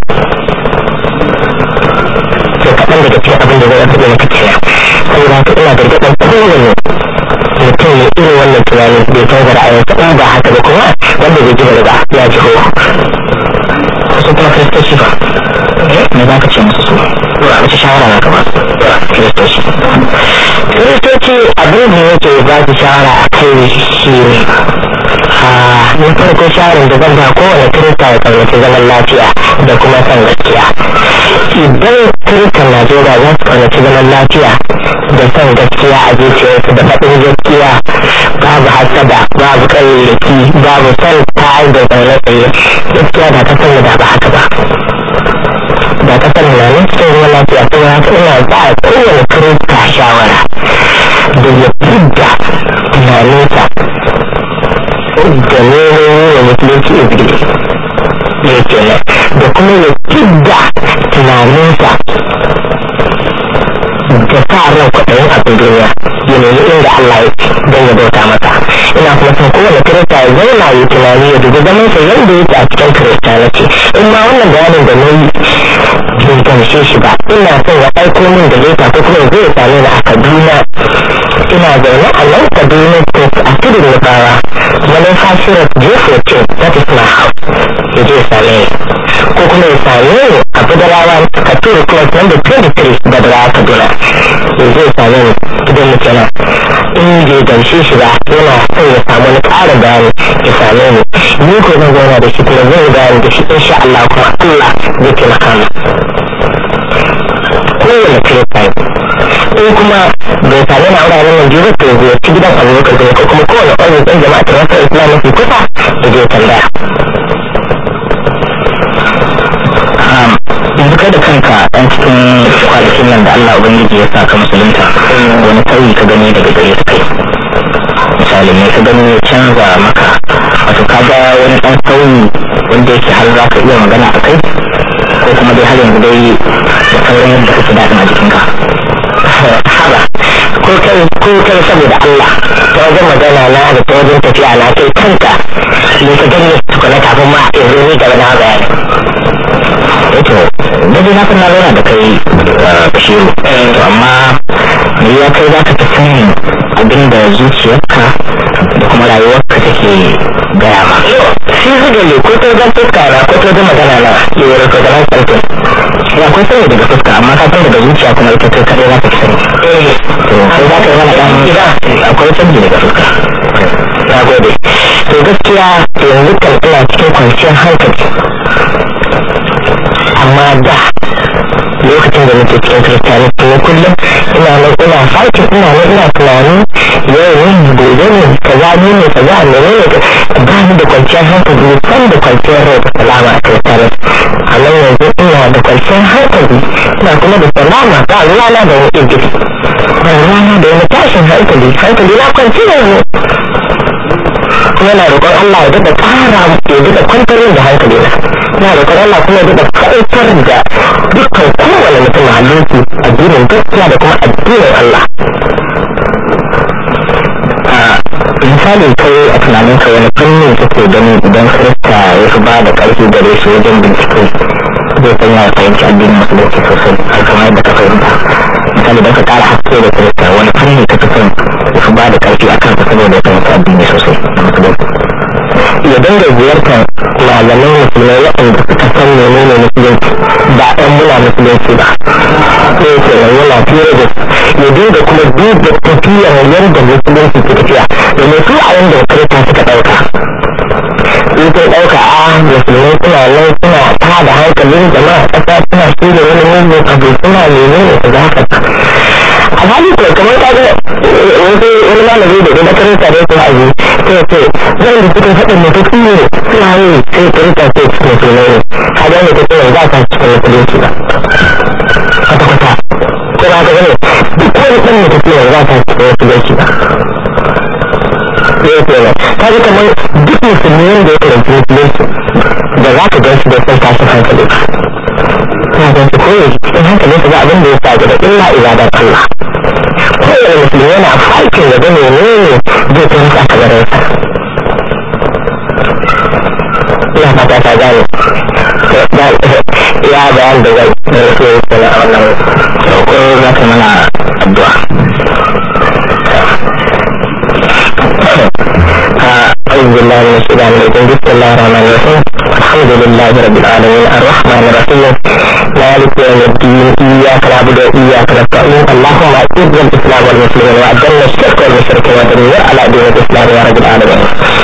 to kaɗan daga cikin abin da zai rabu da maka kenan saboda haka ina gargaɗin kowane mutum ne irin wannan tunanin bai canza ra'ayinsa in ba haka ba kuma wanda bai ji ba ya ji ho su kuma kiristoci ba me za ka ce musu su wace shawara za ka ba kiristoci kiristoci abin da yake ba su shawara a kai shi ne na farko shawarar da zan ba kowane kirista ya kaunaci zaman lafiya da kuma son gaskiya idan kiristan najeriya za su kaunaci zaman lafiya da son gaskiya a zuciyarsu da faɗin gaskiya babu hasada babu ƙayyaki babu son tayar da zaune tsaye gaskiya da kasar da ba haka ba da kasar na nan cikin ruwan lafiya sai ya haka ina ba a kowane kirista shawara da ya fidda tunaninsa da nemo wa musulunci izgili ya kenan da kuma ya fidda tunaninsa da sa ran kwaɗayin abin duniya ya nemi inda Allah ya don ya bauta masa ina kuma son kowane kirista ya zauna ya tunani ya dubi zaman sa yadda yake a cikin kiristanci in ma wannan bayanin da na yi bai gamshe shi ba ina son ya aiko min da leta ko kuma zai same ni a Kaduna ina zaune a nan Kaduna state a tudun Nufawa manufa shirin J14 that is my house ya je ya same ni ko kuma ya same ni a Budarawa Katuru Club number 23 Budarawa Kaduna ya je ya same ni gidan mu kenan in bai gamshe shi ba yana son ya samu wani ƙarin bayani ya same ni ni ko zan zauna da shi kuma zan yi bayani da shi insha Allah kuma Allah zai taimaka mu kowane kirista in kuma bai sami na wuraren nan biyu to zai ci gidan abubakar zai ko kuma kowane ƙwarin ɗan jama'a ta wasu islam mafi kusa da zai tambaya yanzu kai da kanka ɗan cikin kwanakin nan da Allah Ubangiji ya sa ka musulunta wani sauyi ka gani daga gare ka kai misali ne ka gani ya canza maka wato ka ga wani ɗan sauyi wanda yake har za ka iya magana a kai ko kuma dai har yanzu dai da sauran yadda kake daɗin a jikinka haba ko kai ko kai saboda Allah ta wajen magana na da ta wajen tafiya na kai kanka ne ka gani tukuna kafin ma in zo ni gaba na bayani eto da dai na san na zauna da kai bashiru to amma me ya kai za ka ta sanin abin da zuciyarka da kuma rayuwarka take gaya ma shi zuga ne ko ta zan fuska na ko ta zama magana na yi wani ko zaman sarkin ya akwai sani daga fuska amma ka san daga zuciya kuma ita kai kaɗai za ka fi sani to kai za ka yi mana ɗan akwai canji daga fuska na gode to gaskiya yanzu kan ina cikin kwanciyar hankali amma da lokacin da nake cikin kiristiyani ne kullum ina nan ina fakin ina nan ina tunani yau ne gobe ne kaza ne ne kaza ne ne ba ni da kwanciyar hankali san da kwanciyar rai da salama a kiristiyani amma yanzu ina da kwanciyar hankali ina kuma da salama ba ruwana da wani irgiri ba ruwana da wani tashin hankali hankali na kwanciyar ne kuma na roƙon Allah ya daɗa ƙara ya daɗa kwantar da hankali na na roƙon Allah kuma ya daɗa kwantar da dukkan kowane mutum halinsu addinin gaskiya da kuma addinin Allah misali kai a tunanin ka wani fannin kake gani idan kirista ya fi ba da ƙarfi gare su wajen bincike zai sanya ya fahimci addinin musulunci sosai har kamar yadda ka fahimta misali don ka ƙara haske da kirista wani fanni ka fi son ya fi ba da ƙarfi a kansa saboda ya fahimci addini sosai na musulunci mu dinga ziyartar malamai musulmai waɗanda suka san menene musulunci ba ɗan muna musulunci ba sai ke nan yana fiye da ya dinga kuma duba tafiyar yadda musulunci ke tafiya domin su a yanda kirista suka ɗauka in sun ɗauka a musulmai suna nan suna tada hankalin jama'a ƙasa suna shirya wani mugun abu suna menene su za ka alhali ko kamar ka ga wani wani malami da na kirista da kuma aji sai ce zan da suka faɗin mutu su ne suna yi sai kirista sai cikin musulmai ne ka ga ne ta ce za ka cikin musulunci ba kwata-kwata ko ba ka gane duk wani ɗan mutu ne za ka cikin musulunci ba ya ke nan ta ji kamar duk musulmi wanda ya karanci musulunci da za ka gansu da son tashin hankali ba ya gan su koyi cikin hankalin su ba abin da ya sa gaba illa ibadar Allah kowane musulmi yana farkin ya ga menene zai kai masa kabarin sa ina fata ta gane ya bayan da zai da su yi sana a wannan ko za ka mana addu'a أعوذ بالله من الشيطان الرجيم بسم الله الرحمن الرحيم الحمد لله رب العالمين الرحمن الرحيم مالك يوم الدين إياك نعبد وإياك نستعين اللهم أعز الإسلام والمسلمين وأذل الشرك والمشركين ودمر على دين الإسلام يا رب العالمين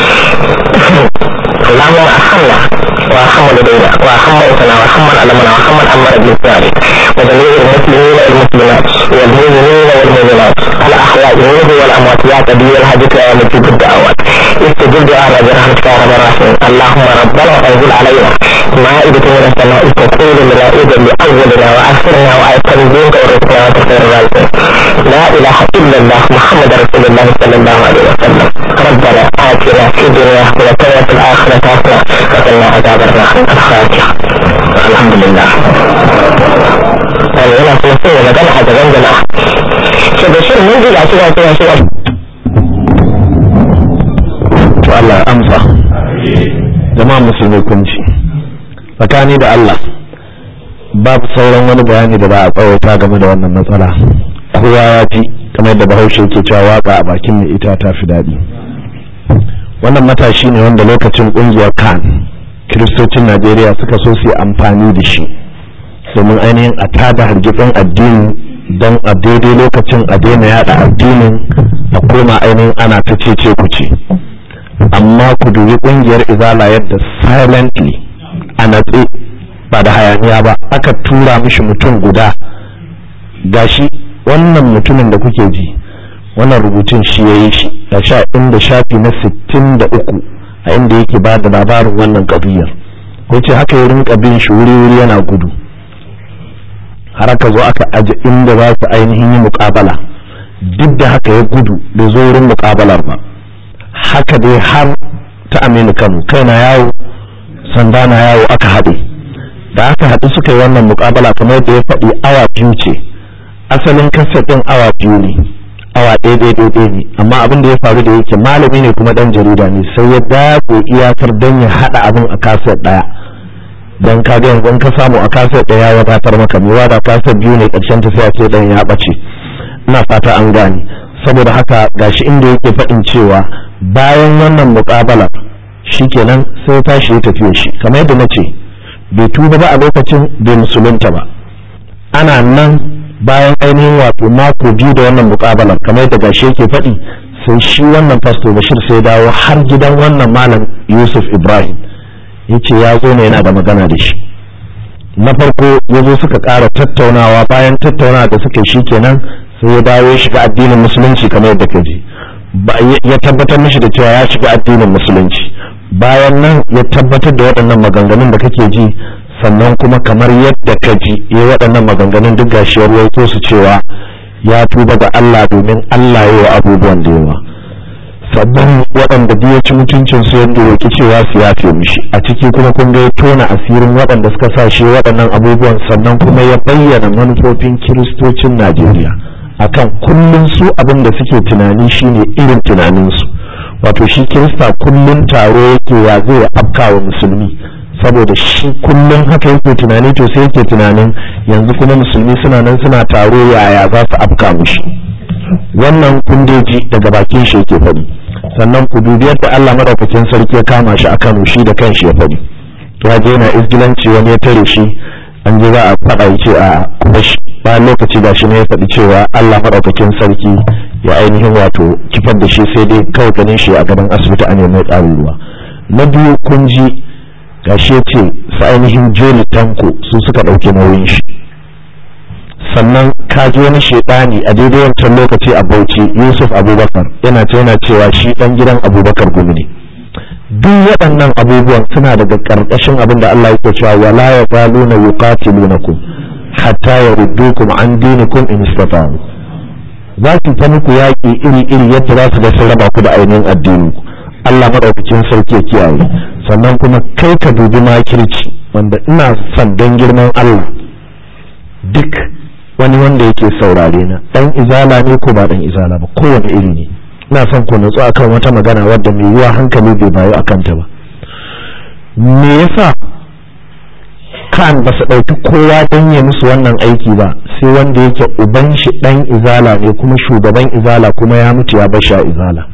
اللهم ارحمنا وارحم والدينا وارحم موتنا وارحم من علمنا وارحم من امر بالسؤال وجميع المسلمين والمسلمات والمؤمنين والمؤمنات الاحياء منه والاموات يا كبير الحاجة يا مجيب الدعوات استجب دعانا برحمتك يا رب الراحمين اللهم ربنا انزل علينا مائدة من السماء تكون ملائدة لاولنا واخرنا وايقن دينك ورزقنا وتخير الرازقين لا اله الا الله محمد رسول الله صلى الله عليه وسلم ربنا اتنا في الدنيا حسنة وفي الاخرة حسنة وقنا عذاب النار الفاتحة الحمد لله يعني هنا في نفسه مجال حاجة جنب شو بشير منزل عشرة عشرة عشرة to Allah ya amsa jama'a musulmi kun ci tsakani da Allah babu sauran wani bayani da ba a tsawaita game da wannan matsala kowa ya ji kamar yadda bahaushe yake cewa waka a bakin mai ita ta fi daɗi wannan matashi ne wanda lokacin ƙungiyar kan kiristocin najeriya suka so su yi amfani da shi domin ainihin a tada hargitsin addini don a daidai lokacin a daina yada addinin a koma ainihin ana ta cece ku ce amma ku dubi kungiyar izala yadda silently a natse ba da hayaniya ba aka tura mishi mutum guda gashi wannan mutumin da kuke ji wannan rubutun shi ya yi shi da sha inda shafi na sittin da uku a inda yake ba da labarin wannan kabiyar ko ce haka ya rinka bin shi wuri-wuri yana gudu har aka zo aka aje inda za su ainihin yi mukabala duk da haka ya gudu bai zo wurin mukabalar ba haka dai har ta aminu kano kai na yawo sanda na yawo aka haɗe da aka haɗu suka yi wannan mukabala kamar da ya faɗi awa biyu ce asalin kasar ɗin awa biyu ne awa ɗaya ɗaya ɗaya ne amma abin da ya faru da yake malami ne kuma ɗan jarida ne sai ya dago iyakar don ya haɗa abin a kasar ɗaya don ka ga yanzu ka samu a kasar ɗaya ya wadatar maka mewa da kasar biyu ne ƙarshen ta sai a ce ɗan ya ɓace ina fata an gane saboda haka gashi inda yake faɗin cewa bayan wannan muƙabala shikenan sai tashi ya tafiye shi kamar yadda na ce bai tuba ba a lokacin bai musulunta ba ana nan bayan ainihin wato mako biyu da wannan muƙabalar kamar yadda gashi yake faɗi sai shi wannan fasto bashir sai dawo har gidan wannan malam yusuf ibrahim ya ce ya zo ne yana da magana da shi na farko ya zo suka ƙara tattaunawa bayan tattaunawa da suka shi kenan sai ya dawo ya shiga addinin musulunci kamar yadda ka ji ya tabbatar mishi da cewa ya shiga addinin musulunci bayan nan ya tabbatar da waɗannan maganganun da kake ji sannan kuma kamar yadda ka ji ya waɗannan maganganun duk gashi ya ruwaito su cewa ya tuba ga Allah domin Allah ya yi abubuwan da yawa sabbin waɗanda duk ya ci mutuncin su yadda roki cewa su yafe mishi a ciki kuma kun ga ya tona asirin waɗanda suka sa shi waɗannan abubuwan sannan kuma ya bayyana manufofin kiristocin Najeriya akan kullum su abin da suke tunani shine irin tunaninsu wato shi kirista kullum taro yake ya zai afka wa musulmi saboda shi kullum haka yake tunani to sai yake tunanin yanzu kuma musulmi suna nan suna taro yaya za su afka mushi wannan kundeji daga bakin shi yake faɗi sannan ku dubi yadda Allah madaukakin sarki ya kama shi a Kano shi da kanshi ya faɗi ya je yana izgilanci wani ya tare shi an je za a faɗa ya ce a kuma shi bayan lokaci da shi ne ya faɗi cewa Allah madaukakin sarki ya ainihin wato kifar da shi sai dai kawai ganin shi a gaban asibiti an mai ƙarin ruwa na biyu kun ji gashi ya ce su ainihin joli tanko su suka ɗauki nauyin shi sannan ka ji wani shaidani a daidai wancan lokaci a bauchi yusuf abubakar yana ce yana cewa shi ɗan gidan abubakar gumi ne duk waɗannan abubuwan suna daga ƙarƙashin abin da Allah yake cewa wala ya zaluna yuqatilunakum hatta yaruddukum an dinikum in istata'u za su ta muku yaƙi iri-iri yadda za su ga sun raba ku da ainihin addini Allah maɗaukakin sarki ya kiyaye sannan kuma kai ka dubi makirci wanda ina son don girman Allah duk wani wanda yake saurare na ɗan izala ne ko ba ɗan izala ba kowane iri ne ina son ku natsu akan wata magana wadda mai yiwa hankali bai bayu akan ta ba me yasa kan ba su ɗauki kowa don ya musu wannan aiki ba sai wanda yake uban shi ɗan izala ne kuma shugaban izala kuma ya mutu ya basha izala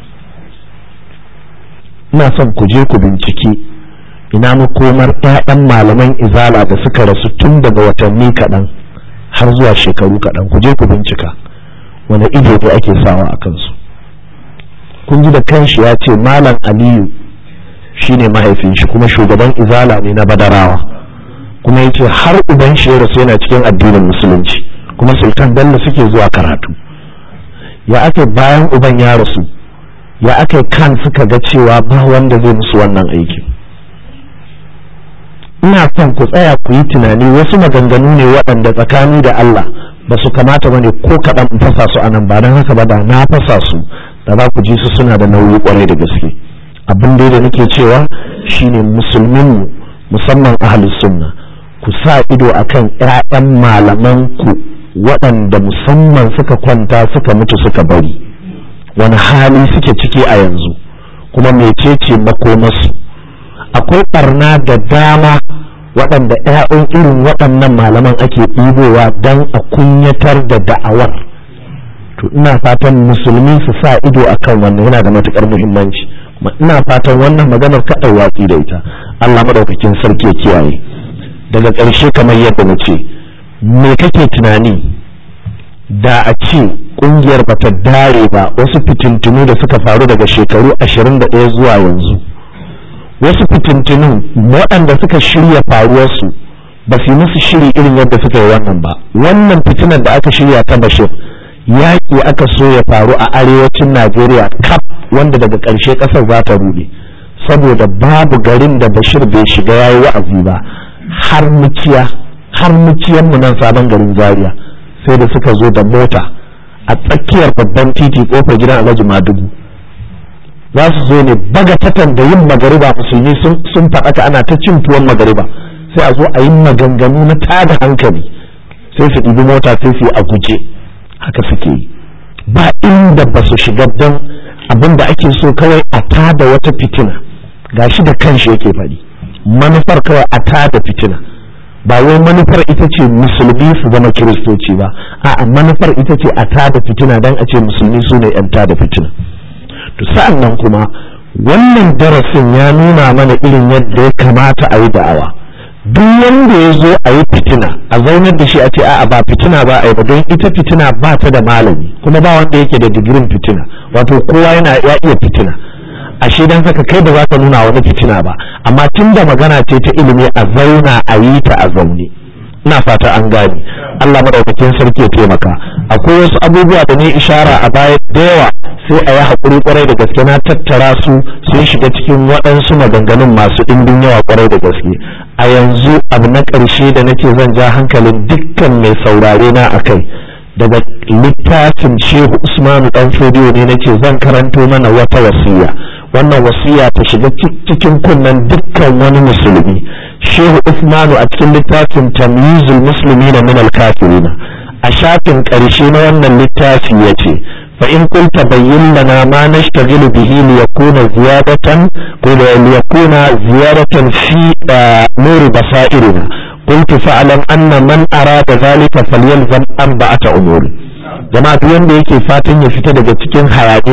ina son ku je ku binciki ina makomar 'ya'yan malaman izala da suka rasu tun daga watanni kaɗan har zuwa shekaru kaɗan ku je ku bincika wani ido ne ake sawa a kansu kun ji da kanshi ya ce malam aliyu shine mahaifin shi kuma shugaban izala ne na badarawa kuma ya ce har uban shi ya rasu yana cikin addinin musulunci kuma sultan bello suke zuwa karatu ya ake bayan uban ya rasu ya aka kan suka ga cewa ba wanda zai musu wannan aiki ina son ku tsaya ku yi tunani wasu maganganu ne waɗanda tsakani da Allah ba su kamata ba ne ko kaɗan in fasa su anan ba don haka ba da na fasa su da za ku ji su suna da nauyi kwarai da gaske abin da nake cewa shine musulmin musamman ahlus sunna ku sa ido akan ƴaƴan malaman ku waɗanda musamman suka kwanta suka mutu suka bari wani hali suke ciki a yanzu kuma mecece makomarsu akwai barna da dama waɗanda 'ya'yan irin waɗannan malaman ake ɗibowa don a kunyatar da da'awar to ina fatan musulmi su sa ido akan wannan yana da matukar muhimmanci ina fatan wannan maganar kaɗai watsi da ita allah maɗaukakin sarki ya kiyaye daga ƙarshe kamar yadda na ce me kake tunani da a ce kungiyar bata dare ba wasu fitintunu da suka faru daga shekaru 21 zuwa yanzu wasu fitintunun waɗanda suka shirya faruwarsu ba su yi musu shiri irin yadda suka yi wannan ba wannan fitinar da aka shirya ta bashir yaƙi aka so ya faru a arewacin najeriya kaf wanda daga ƙarshe ƙasar za ta ruɗe saboda babu garin da bashir bai shiga yayi wa'azi ba har muciya har muciyan mu nan sabon garin zaria sai da suka zo da mota a tsakiyar babban titi kofar gidan alhaji madugu za su zo ne bagatatan da yin magariba musulmi sun faɗaka ana ta cin tuwon magariba sai a zo a yi maganganu na tada hankali sai su ɗibi mota sai su yi a guje haka suke yi ba inda ba su shiga don abin da ake so kawai a tada wata fitina gashi da kanshi yake faɗi manufar kawai a tada fitina ba wai manufar ita ce musulmi su zama kiristoci ba a'a manufar ita ce a tada fitina dan a ce musulmi su ne yan tada fitina to sa'an nan kuma wannan darasin ya nuna mana irin yadda ya kamata a yi da'awa duk wanda ya zo a yi fitina a zaunar da shi a ce a'a ba fitina ba a yi ba don ita fitina ba ta da malami kuma ba wanda yake da digirin fitina wato kowa yana ya iya fitina ashe dan haka kai ba za ka nuna wani fitina ba amma tun da magana ce ta ilimi a zauna a yi ta a zaune ina fata an gane Allah madaukakin sarki ya taimaka akwai wasu abubuwa da ne ishara a baya da yawa sai a yi haƙuri kwarai da gaske na tattara su sun shiga cikin waɗansu maganganun masu ɗimbin yawa kwarai da gaske a yanzu abu na ƙarshe da nake zan ja hankalin dukkan mai saurare na a kai daga littafin shehu usmanu dan fodiyo ne nace zan karanto mana wata wasiya wannan wasiya ta shiga cikin kunnen dukkan wani musulmi shehu usmanu a cikin littafin tamyizul muslimina min al-kafirina a shafin ƙarshe na wannan littafi yace fa in kunta bayyin lana ma nashtaghilu bihi li yakuna ziyadatan ko li yakuna ziyadatan fi nuri basairina قلت فاعلم أن من أراد ذلك فليلزم أربعة أمور jama'a duk wanda yake fatan ya fita daga cikin hayaniya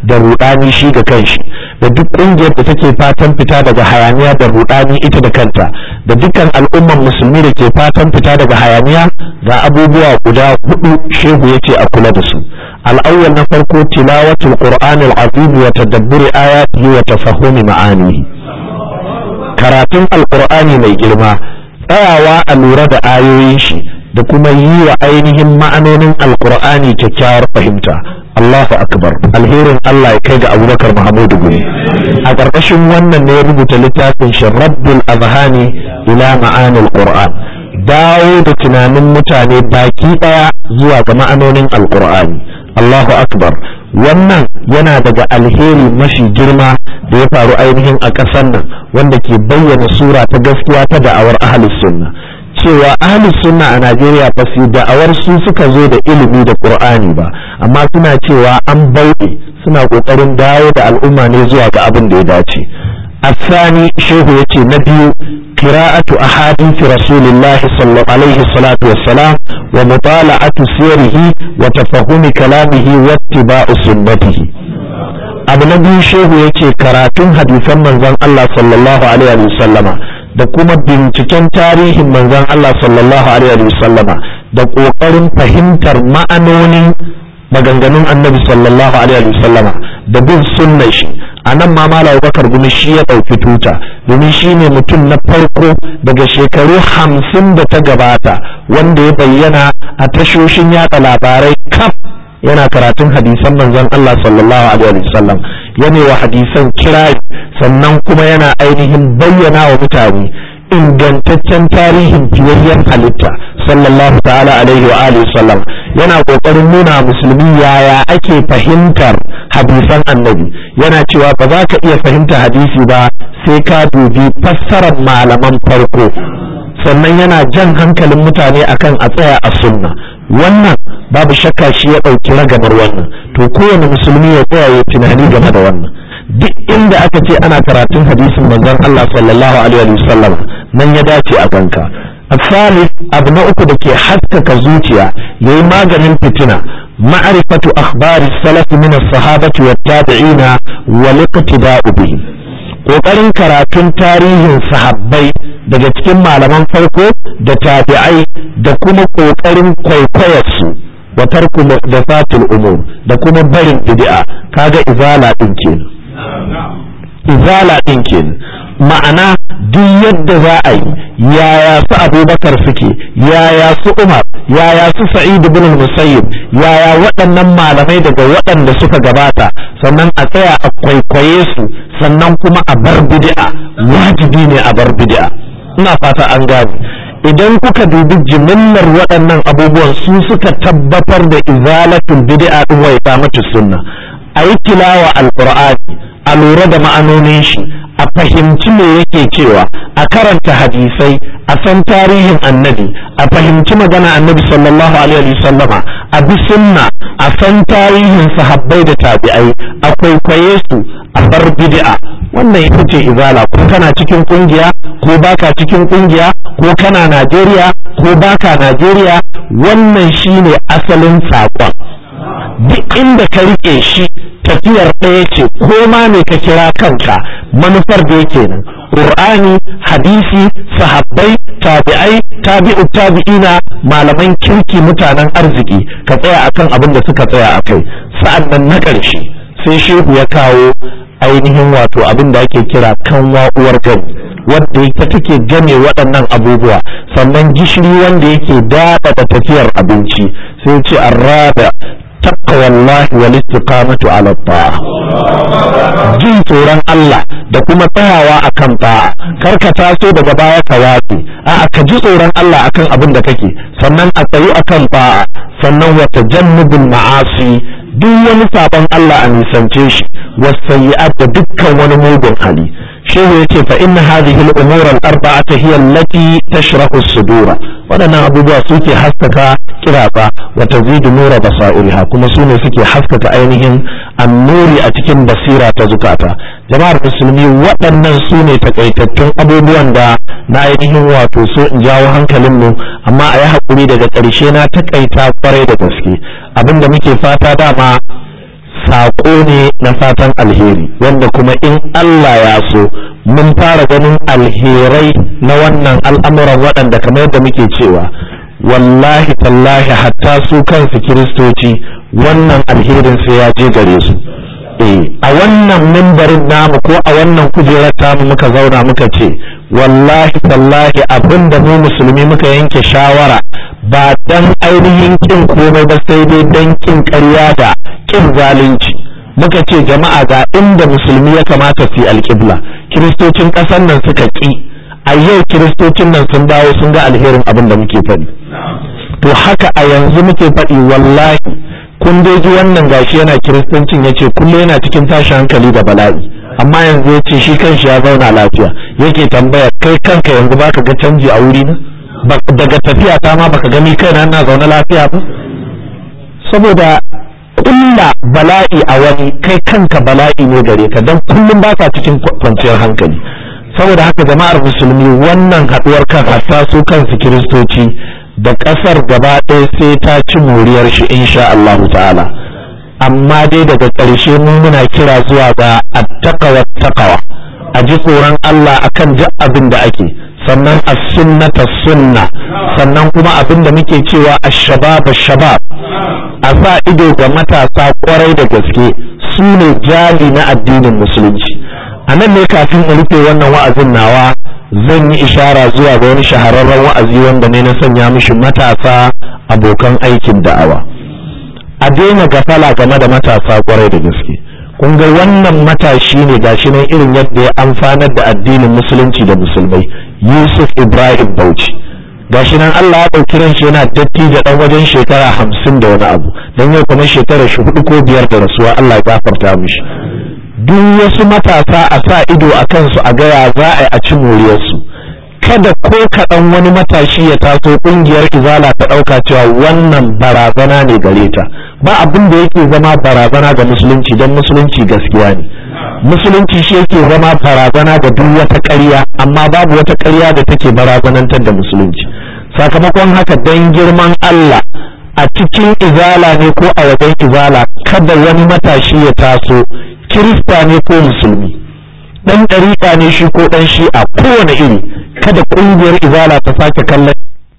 da rudani shi ga kanshi da duk ƙungiyar da take fatan fita daga hayaniya da rudani ita da kanta da dukkan al'umman musulmi da ke fatan fita daga hayaniya ga abubuwa guda hudu shehu ya ce a kula da su al'awwal na farko tilawatul qur'anil azim wa tadabburi ayatihi wa tafahumi ma'anihi karatun alqur'ani mai girma tsayawa a lura da ayoyin shi da kuma yi wa ainihin ma'anonin alqur'ani kyakkyawar fahimta Allahu akbar alherin Allah ya kai ga Abubakar Muhammadu Gumi a ƙarƙashin wannan ne ya rubuta littafin shi Rabbul Azhani ila ma'anil Qur'an dawo da tunanin mutane baki ɗaya zuwa ga ma'anonin Alƙur'ani Allahu akbar wannan yana daga alheri mafi girma da ya faru ainihin a ƙasar nan wanda ke bayyana sura ta gaskiya ta da'awar ahlus sunna cewa ahlus sunna a Najeriya ba su da'awar su suka zo da ilimi da Qur'ani ba amma suna cewa an bauɗe suna ƙoƙarin dawo da al'umma ne zuwa ga abin da ya dace الثاني شيخ يتي نبي قراءة أحاديث رسول الله صلى الله عليه الصلاة والسلام ومطالعة سيره وتفهم كلامه واتباع سنته abu na biyu shehu ya ce karatun hadisan manzon Allah sallallahu alaihi wa sallama da kuma binciken tarihin manzon Allah sallallahu alaihi wa sallama da ƙoƙarin fahimtar ma'anonin maganganun annabi sallallahu alaihi wa sallama da bin sunnar shi a nan ma malam bakar gumi shi ya ɗauki tuta domin shi ne mutum na farko daga shekaru hamsin da ta gabata wanda ya bayyana a tashoshin yada labarai kaf yana karatun hadisan manzon Allah sallallahu alaihi wasallam yana wa hadisan kirari sannan kuma yana ainihin bayyana wa mutane ingantaccen tarihin fiyayyen halitta sallallahu ta'ala alaihi wa alihi sallam yana kokarin nuna musulmi yaya ake fahimtar hadisan annabi yana cewa ba za ka iya fahimta hadisi ba sai ka dubi fassarar malaman farko sannan yana jan hankalin mutane akan a tsaya a sunna wannan babu shakka shi ya ɗauki ragamar wannan to kowane musulmi ya tsaya ya tunani game da wannan duk inda aka ce ana karatun hadisin manzon Allah sallallahu alaihi wa sallam nan ya dace a ganka الثالث abu na uku da ke haskaka zuciya yayi maganin fitina ma'rifatu akhbari salaf min as-sahabati wat-tabi'ina wal iqtida'u bihim kokarin karatun tarihin sahabbai daga cikin malaman farko da tabi'ai da kuma kokarin kwaikwayarsu wa tarku muhdathatil umur da kuma barin bid'a kaga izala din kenan izala din kenan ma'ana duk yadda za a yi yaya su abubakar suke yaya su umar yaya su sa'id ibn musayyib yaya waɗannan malamai daga waɗanda suka gabata sannan a tsaya a kwaikwaye su sannan kuma a bar bid'a wajibi ne a bar bid'a ina fata an gane idan kuka dubi jimillar waɗannan abubuwan su suka tabbatar da izalatul bid'a din wa iqamatus sunna a yi tilawa alqur'ani a lura da ma'anonin shi a fahimci me yake cewa a karanta hadisai a san tarihin annabi a fahimci magana annabi sallallahu alaihi sallama a bi sunna a san tarihin sahabbai da tabi'ai a kwaikwaye su a bar bid'a wannan ita ce izala ko kana cikin kungiya ko baka cikin kungiya ko kana Najeriya ko baka Najeriya wannan shine asalin saƙon duk inda ka rike shi tafiyar ɗaya ce ko ma ne ka kira kanka manufar da yake nan qur'ani hadisi sahabbai tabi'ai tabi'u tabi'ina malaman kirki mutanen arziki ka tsaya akan abin da suka tsaya akai sa'an nan na ƙarshe sai shehu ya kawo ainihin wato abin da ake kira kanwa uwar gani wadda ita take game waɗannan abubuwa sannan gishiri wanda yake daɗa da tafiyar abinci sai ce arraba taqwa Allah wal istiqamatu ala ta'a jin tsoron Allah da kuma tsayawa akan ta'a kar ka taso daga baya ka watsi a'a ka ji tsoron Allah akan abin da kake sannan a tsayu akan ta'a sannan wa tajannubul ma'asi duk wani sabon Allah a nisance shi wasayyi'at da dukkan wani mugun hali shehu yace fa inna hadhihi al-umur al-arba'ata hiya allati tashrahu as-sudura waɗannan abubuwa suke haskaka kiraba wa tazidu nura basairiha kuma su ne suke haskaka ainihin annuri a cikin basira ta zukata jama'ar musulmi waɗannan su ne takaitattun abubuwan da na ainihin wato so in jawo hankalin mu amma a yi haƙuri daga ƙarshe na takaita kwarai da gaske abinda muke fata dama saƙo ne na fatan alheri wanda kuma in Allah ya so mun fara ganin alherai na wannan al'amuran waɗanda kamar yadda muke cewa wallahi tallahi hatta su kansu kiristoci wannan alherin sai ya je gare su a wannan mimbarin namu ko a wannan kujerar tamu muka zauna muka ce wallahi tallahi abin da mu musulmi muka yanke shawara ba dan ainihin kin komai ba sai dai dan kin ƙarya da kin zalunci muka ce jama'a ga inda musulmi ya kamata su yi alƙibla kiristocin ƙasar nan suka ƙi a yau kiristocin nan sun dawo sun ga alherin abin da muke faɗi to haka a yanzu muke faɗi wallahi kun dai ji wannan gashi yana kiristancin ya ce kullum yana cikin tashin hankali da bala'i amma yanzu ya ce shi kanshi ya zauna lafiya yake tambaya kai kanka yanzu baka ga canji a wuri na daga tafiya ta ma baka gani kaina na zaune lafiya ba saboda kulla bala'i a wani kai kanka bala'i ne gare ka don kullum ba ka cikin kwanciyar hankali saboda haka jama'ar musulmi wannan haɗuwar kan hatta su kansu kiristoci da ƙasar gaba ɗaya sai ta ci moriyar shi insha Allahu ta'ala amma dai daga ƙarshe mun muna kira zuwa ga attaqwa taqwa a ji tsoron Allah akan duk abin da ake sannan as-sunnata sunna sannan kuma abin da muke cewa ash-shabab ash-shabab a sa ido ga matasa kwarai da gaske su ne jali na addinin musulunci a nan ne kafin in rufe wannan wa'azin nawa zan yi ishara zuwa ga wani shahararren wa'azi wanda ne na sanya mishi matasa abokan aikin da'awa a daina gafala game da matasa kwarai da gaske kun ga wannan matashi ne gashi nan irin yadda ya amfanar da addinin musulunci da musulmai yusuf ibrahim bauchi gashi nan allah ya ɗauki ran shi yana datti da ɗan wajen shekara hamsin da wani abu don yau kamar shekara shi hudu ko biyar da rasuwa allah ya gafarta mishi duk wasu matasa a sa ido a kansu a gaya za a yi a ci moriyarsu kada ko kaɗan wani matashi ya taso ƙungiyar izala ta ɗauka cewa wannan barazana ne gare ta ba abin da yake zama barazana ga musulunci don musulunci gaskiya ne musulunci shi yake zama barazana ga duk wata ƙarya amma babu wata ƙarya da take barazanantar da musulunci sakamakon haka don girman Allah a cikin izala ne ko a wajen izala kada wani matashi ya taso kirista ne ko musulmi dan ɗariƙa ne shi ko ɗan shi'a kowane iri kada ƙungiyar izala ta sake kallon